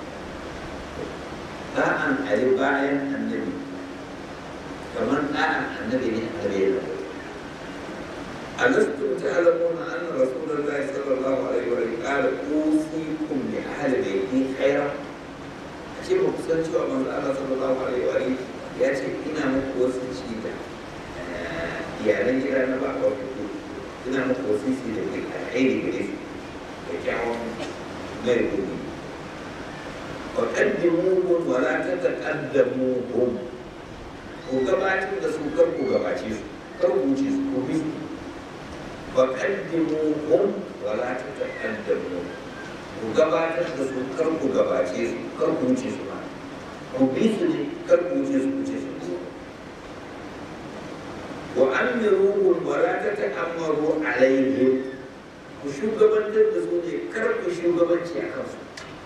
da'an Ali bayan annabi kamar ɗa'an annabi ne a gare da ألستم تعلمون أن رسول الله صلى الله عليه وسلم قال أوصيكم لأهل بيتي خيرا أشيء مقصد شو من الله صلى الله عليه وسلم يأتي إنا مقوسي شيئا iyalan gida na ba wa fito ina muku wasisi da ke alheri gare su da kyawun mai gobe wa qaddimuhum wa la tataqaddamuhum ku gabatar da su kar ku gabace su kar ku wuce su ku bi su wa qaddimuhum wa la tataqaddamuhum ku gabatar da su kar ku gabace su kar ku wuce su ma ku bi su ne kar ku wuce su wuce su وأمروهم ولا تتأمروا عليهم وشوغبان تدسوني كرب شوغبان شيئا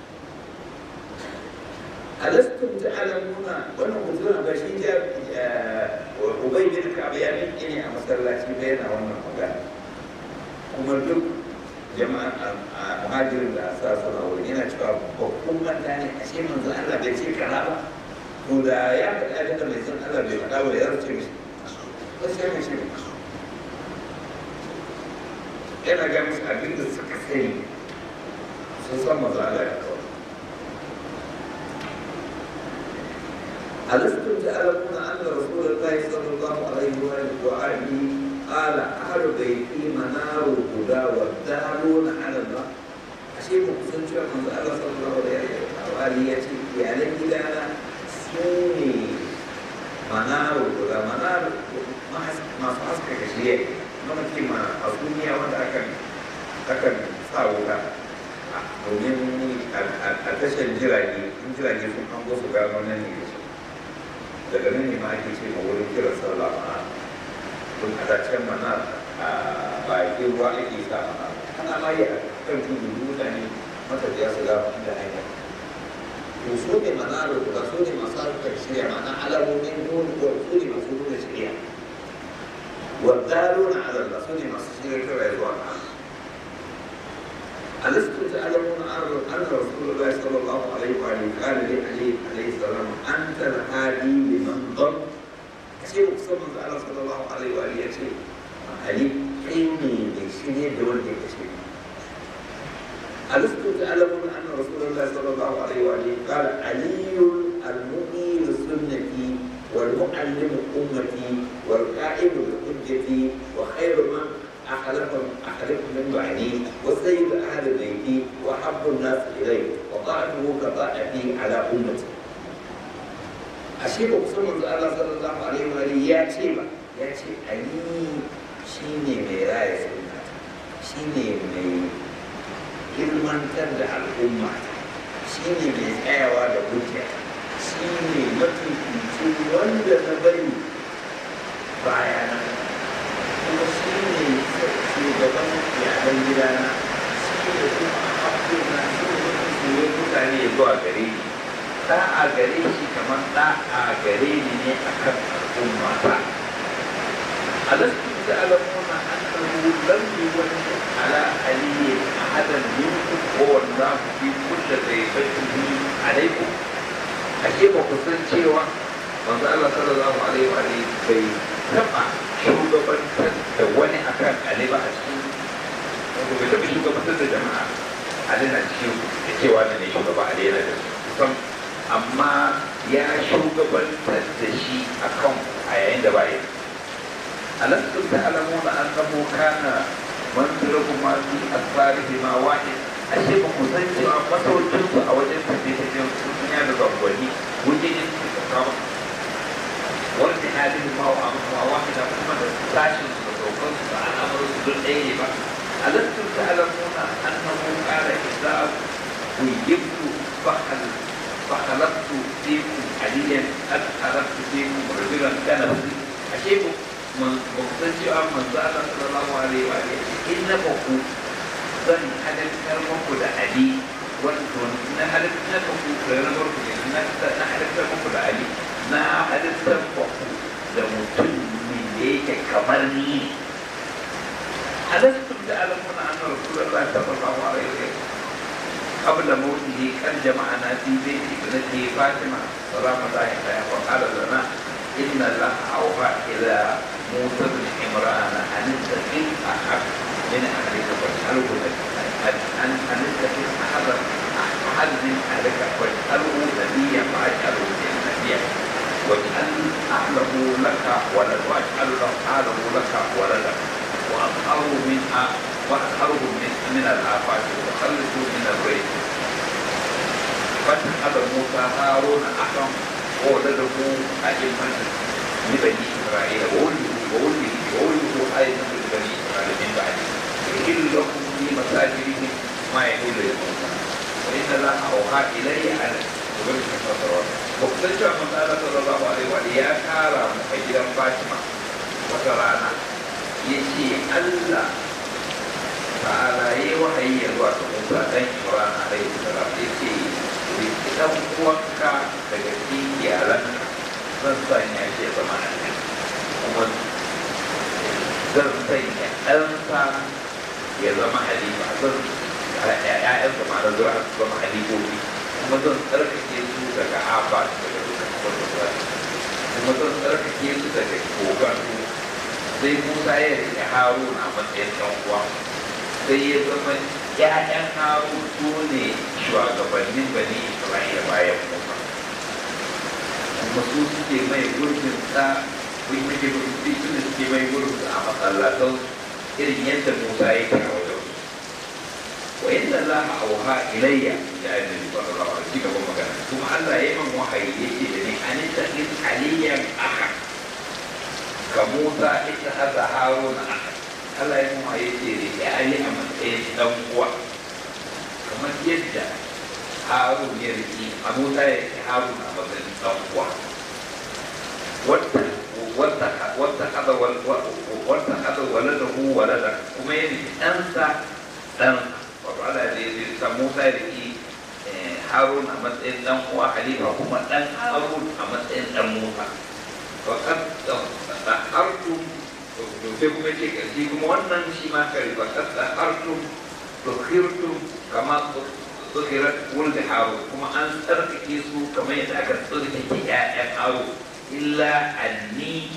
ألستم تعلمون وأنا قلت لهم بشي جاب أبي بن كعب يعني إني أمسلا شي بينا وأنا مقال kuma duk jama'an muhajirin da sa suna wuri yana cewa babban manta ne a ce manzo Allah bai ce kaza ba to da ya faɗa abin da mai san Allah bai faɗa ba ya ce mishi gaskiya mai shi yana ga musu abin da suka sani sun san maza Allah ya kawai ألستم تعلمون أن رسول الله صلى الله عليه وآله قال أهل بيتي منار الهدى والدارون على الله أشيء مقصود شو من الله صلى الله عليه وآله يأتي يعني إذا أنا سوني منار الهدى منار masu haskaka shirya mana ce ma a duniya wanda akan akan sa wuta domin a tashar jirage in jirage sun hango su gano nan ne da daga nan ne ma ake ce ma wurin kiran sallah ma don a dacen mana a bakin ruwa ake sa mana ana ma yi a kan tudu mutane matafiya su gano inda hanyar to su ne mana da su ne masu harkar shirya mana alamomin nuna su ne masu nuna shirya والدالون على الرسول مصير كما ألستم تعلمون أن رسول الله صلى الله عليه وآله قال لعلي عليه السلام أنت الهادي لمن ضل أشياء أقسم الله صلى الله عليه وآله أشياء علي إني لشيء دول أشياء ألستم تعلمون أن رسول الله صلى الله عليه وآله قال علي المؤمن لسنتي والمعلم أمتي والقائم بحجتي وخير من أخلف أخلف من بعدي وسيد أهل بيتي وحب الناس إلي وطاعته كطاعتي على أمتي أشيب أقسم الله صلى الله عليه وآله يا شيبة يا شيب علي شيني ميراي سنة شيني مي ilmantar da al'umma shine mai tsayawa da hujja shi ne mafificin wanda na bari bayana kuma shi ne shugaban iyalan gidana shi ne kuma haƙƙona shi ne mafificin mutane ya zuwa gare ni ɗa a gare shi kamar ɗa a gare ni ne a kan al'umma ta alastu ta'lamuna annahu lam yuwajjih ala aliyyin ahadan minkum wa wallahu fi kulli dayfatihi alaykum ashe ba ku san cewa manzo Allah sallallahu alaihi wa alihi bai taba shugabantar da wani akan Ali ba a cikin wato bai taba shugabantar da jama'a Ali na cikin da cewa ne shugaba Ali yana da kusan amma ya shugabantar da shi akan a yayin da ba yi alastum ta'lamuna annahu kana manziluhuma fi asfarihima wahid ashe ba ku san cewa masaukinsu a wajen tafiye-tafiyen duniya da zangwani wajen yin suka kama wanda halin ma wa amma wahida kuma da sashin su da saukan su da al'amuran su don ɗaya ne ba alastum ta'lamuna annahu qala idza uyyibtu fahal فخلقت فيكم عليا قد خلقت فيكم رجلا كان ashe ba ku san cewa manzo Allah sallallahu alaihi wa alihi in na ku zan halittar muku da ali wato na halittar muku da na barku ne na na halittar muku da ali na halittar muku da mutum ne da yake kamar ni alastum da alamuna anna rasulullahi sallallahu alaihi wa sallam قبل موته قد جمعنا في بيت ابنته فاطمه سلام الله عليها وقال لنا ان الله اوحى الى موسى بن عمران ان اتخذ احد من اهلك فاساله ان ان اتخذ احدا احد من اهلك فاساله نبيا فاجعله نبيا واجعل اهله لك ولد واجعل له اهله لك ولدا واطهره من واطهره من من الافات وخلصه من الريح فاتخذ موسى هارون اخا وولده ائمه لبني اسرائيل وولده وولده وولده ايضا لبني اسرائيل من بعده يحل لكم في مساجدهم ما يحل لموسى وان الله اوحى الي ان وبرك الفترات وقتلت من قال صلى الله عليه وسلم يا كارا مخيرا فاطمه وترانا يجي الله ta'ala ya yi wahayi ya zuwa ga Musa dan Imran alaihi salam ya ce idan uwanka daga cikin iyalan zan sanya shi ya zama annabi kuma zan sanya ɗansa ya zama halifa zan ƴaƴansa ma da zuwa su zama halifofi kuma zan tsarkake su daga afa daga dukkan wanda kuma zan tsarkake su daga kogon sai Musa ya rike Haruna a matsayin ɗan uwa sai ya zama ‘ya'yan haru su ne shugabannin bani isra'ila bayan musa kuma su suke mai gurbin sa kun yi gurbin su ne suke mai gurbin a masallatan irin yadda musa ya ke a wajen wa inda za a auha ilayya ya yi nabi sallallahu alaihi wasallam gaban magana kuma Allah ya yi man wahayi yake da ni an ta in aliyan aka ka musa ita hada haruna aka Allah ya kuma ya ce da ya ali a matsayin dan uwa kamar yadda harun ya riki abu ta ya riki harun a matsayin dan uwa wata wata wata kada wata kada walada hu walada kuma ya riki ɗansa ɗan wato Allah ya ce sa Musa ya riki harun a matsayin dan uwa halifa kuma ɗan harun a matsayin dan Musa fakat da hartun sai kuma ce ƙarshe kuma wannan shi ma kare ba kasta hartum tukhirtum kama tukhirat wulda haro kuma an tsarkake su kamar yadda aka tsarkake ƴaƴan haro illa anni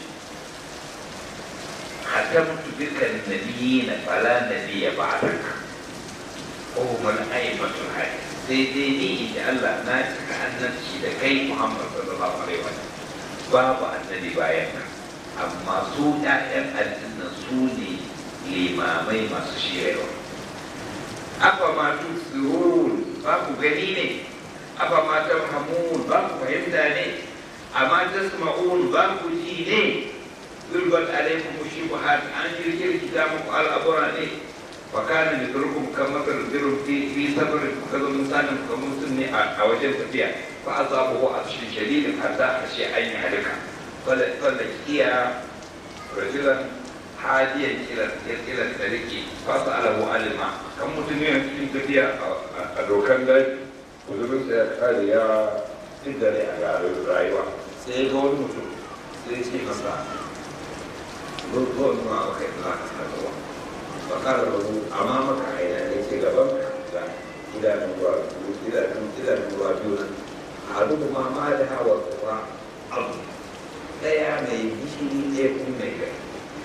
hatamtu bika nabiyina fala nabiyya ba'daka wa hum al-a'immatul hadi sai dai ni inda Allah na cika annabci da kai Muhammad sallallahu alaihi wa sallam babu annabi bayan ka amma su ‘ya'yan aljanna su ne limamai masu shirarwa. Afa ma tusirun ba ku gani ne, afa ma tamhamun ba ku fahimta ne, amma tasma'un ba ku ji ne, zurbat alaikum shubuhat an kirkirkita muku al'abura ne, wa kana da turkum kamar zirin fi sabarin kuka zo misalin kamar mutum ne a wajen tafiya fa azabu a cikin shadidin hatta a shi an yi halika. فلقي رجلا حاديا الى الى الطريق فساله عن الماء كم متنين cikin tafiya a dokan dai kuzurin sa ya kare ya inda ne a rayuwa sai ga wani mutum sai ce masa zo nuna maka yadda za ka sa ruwa ba kara rabu amma maka aina ne ce gaban ka idanun ruwa idanun ruwa biyu nan أحدهما مالها والأخرى أرض ɗaya mai gishiri ɗaya kuma mai gari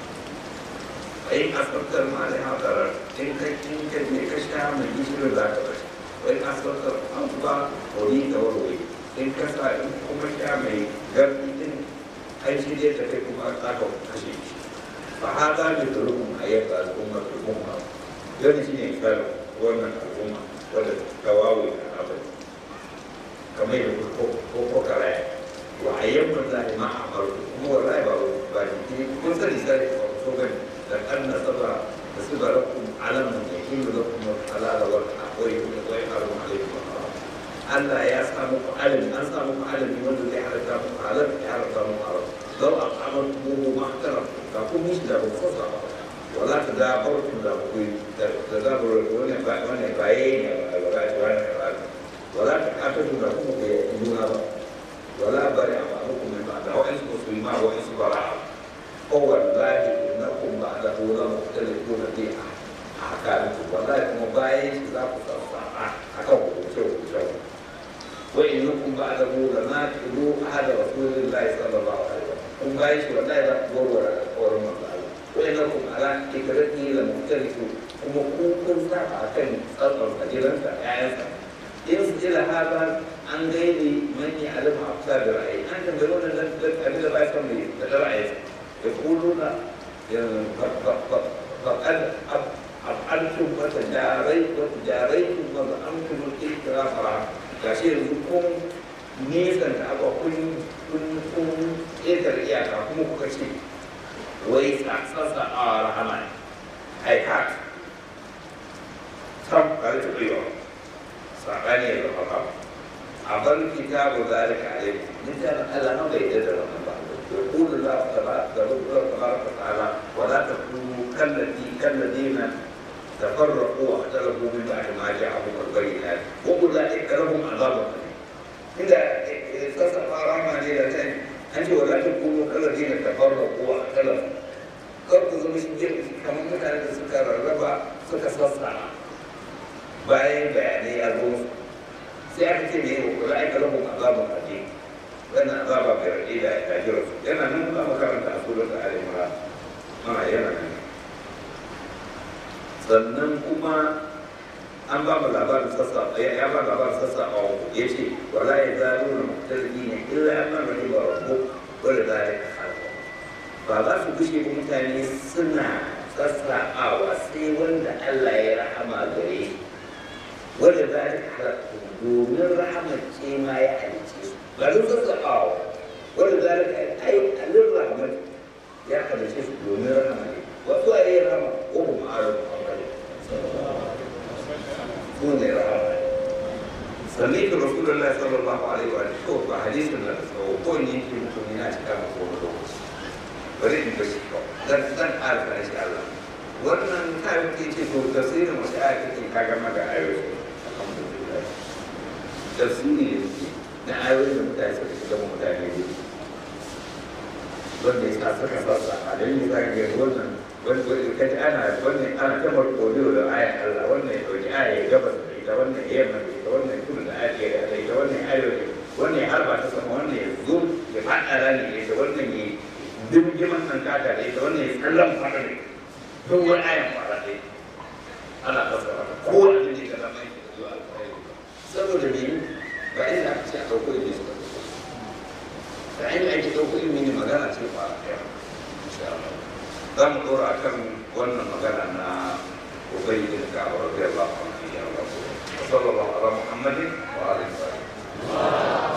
in asabtar maliha darar in ka in ka je ka sha mai gishirin za ka bashi wai asabtar an ba wani da warware in ka sa in kuma sha mai gardi din an shi dai ta kai kuma za ka kashe shi fa hada ne da rukun ayyuka al'ummar al'umma gani shi ne misalin wannan al'umma wadda ta wawo da abin kamar yadda ko ko ko karaya wa ayyukan lahi ma amaru kuma wallahi ba ba ni kun sani sai ko gani لأن سبع سبع لكم علم يحل لكم الحلال والحرام ويحرم عليكم الحرام ألا يا سامك علم أن سامك علم من الذي حرم حلال حرم حرام لو أطعمتموه ما احترمتم فكم مش له خطأ ولا تدابرتم له تدابر وانا وانا بعين ولا تحافظوا لكم دون ولا برع بعضكم من بعض وإن مسلما وإن براء هو الله انكم بعده لمختلفون في احكامكم والله kuma bayan shi za ku sassaɓa a kan hukunce hukunce wa innakum ba'dahu la naqidu ahada rasulillahi sallallahu alaihi wasallam kun bayan shi wallahi za ku warware alƙawarin manzo Allah wa innakum ala ikrati la muhtalifu kuma ku kun saba akan tsatsar kajiransa ƴaƴansa in ila hada an gaini man ya alama afsa da ra'ayi an tambayi wannan dan abin da ba ya san da ra'ayinsa يقولون فقد أفعلتم وتجاريت وتجاريتم وزعمتم الاعتراف gashi yanzu kun nisan da aka kun kun kun ƙetar iyaka kuma kuka ce wai tsatsatsa a rahama ne ai ka sam ba da taɓa yawa saɓani ya zama ba a bar kitabu zalika alaikum littafin Allah na bai da rahama ba يقول الله تبارك وتعالى ولا تكونوا كالذي كالذين تفرقوا واختلفوا من بعد ما جاءهم البينات واولئك لهم عذاب اليم اذا اتصف رحمه ليلتين انت ولا تكونوا كالذين تفرقوا واختلفوا kar ku zama shi kamar mutane da suka rarraba suka sassa bayan bayanai a zo sai aka ce ne wa kula aika lahum azabun alim wannan azaba bai rage da ya jira su yana nan za mu karanta a surat al-imra ma yana nan sannan kuma an ba mu labarin sassa ya ba labarin sassa a ya ce wala ya zaru na mutarki ne illa an man rahim ba rabbu wala zalika khalqa ba za su gushe ba mutane suna sassa'awa sai wanda Allah ya rahama gare shi wanda zalika khalqa domin rahamar ce ma ya halice su ba duk sassaɓawa wanda zalika ai alin rahmat ya halice su domin rahama ne wasu a yi rahama ko kuma a rabu hankali su ne rahama sannan ka rasulullah sallallahu alaihi wa sallam ko ba hadisin da tsawo ko ne yake muku ne a cika maka wani lokaci bari in bashi kawai dan dan alfa shi Allah wannan kayan ke ce to tafsirin wasu aya kake kaga maka ayoyi alhamdulillah tafsiri ne na ayoyin da mutane suka shiga ma mutane ne wanda ya sa suka sassa a dan yi za ka ga wannan wani kaji ana wannan ana ta markoliyo da ayan Allah wannan ya dauki aya ya gabas da ita wannan ya yamma da ita wannan ya kudu da aya ya da ita wannan ya arewa wannan ya harba ta sama wannan ya zo ya faɗa rani da ita wannan ya dimgiman nan kata da ita wannan ya kallon faɗa da ita duk wani ayan fara da ita ana fassara ko wani ne ka zama yake da zuwa alfahari saboda me ba inda aka ce a ɗauko ilimi suka da inda ake ɗauko ilimi ne magana ce ba a ɗaya za mu ɗora a kan wannan magana na ubai da ka a rabbi Allah a wani ya rabu sallallahu ala muhammadin wa alihi wa sallam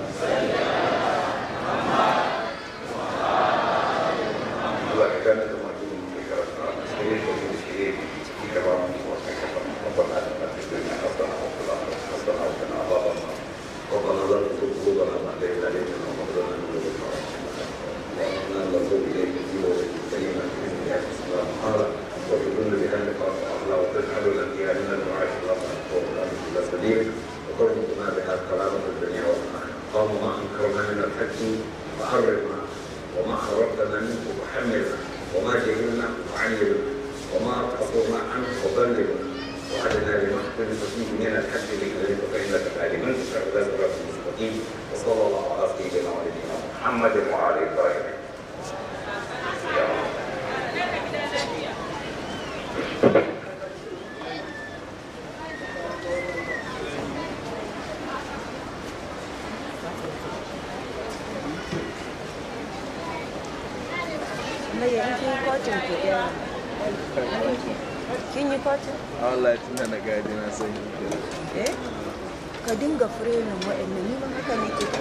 Allah ka gane da mutum da karatu a cikin da shi shi ne cikin gaba mu wa kai ka san ربنا اتنا في الدنيا حسنه وفي الاخره حسنه وقنا عذاب النار ربنا لا تزغ قلوبنا بعد إذ هديتنا وهب لنا من لدنك رحمة اللهم انا نتوب إليك في وجه كلمة من يأتي السلام قال وتدل بأنك أطلع وتجعلنا في أهلنا المعاش اللهم نحفظ لنا كل سبيل وترزقنا بها الكرامة في الدنيا والآخرة اللهم ما أنكرنا من الحق فحرمنا وما خرجتنا منه فحملنا وما جهلنا فعلمنا وما قصرنا عنه فبلغنا وعدنا لما اختلف فيه من الحق بكلمة فإنك تعلم أن تشاء لا صراط المستقيم الرحيم وصلى الله على سيدنا ونبينا محمد وعلى اله وصحبه Mai yankin kotun ku ɗaya. Kin yi kotun? Allah tun da na gadi na sani Eh? Ka dinga firemin waɗannan ni ma haka nake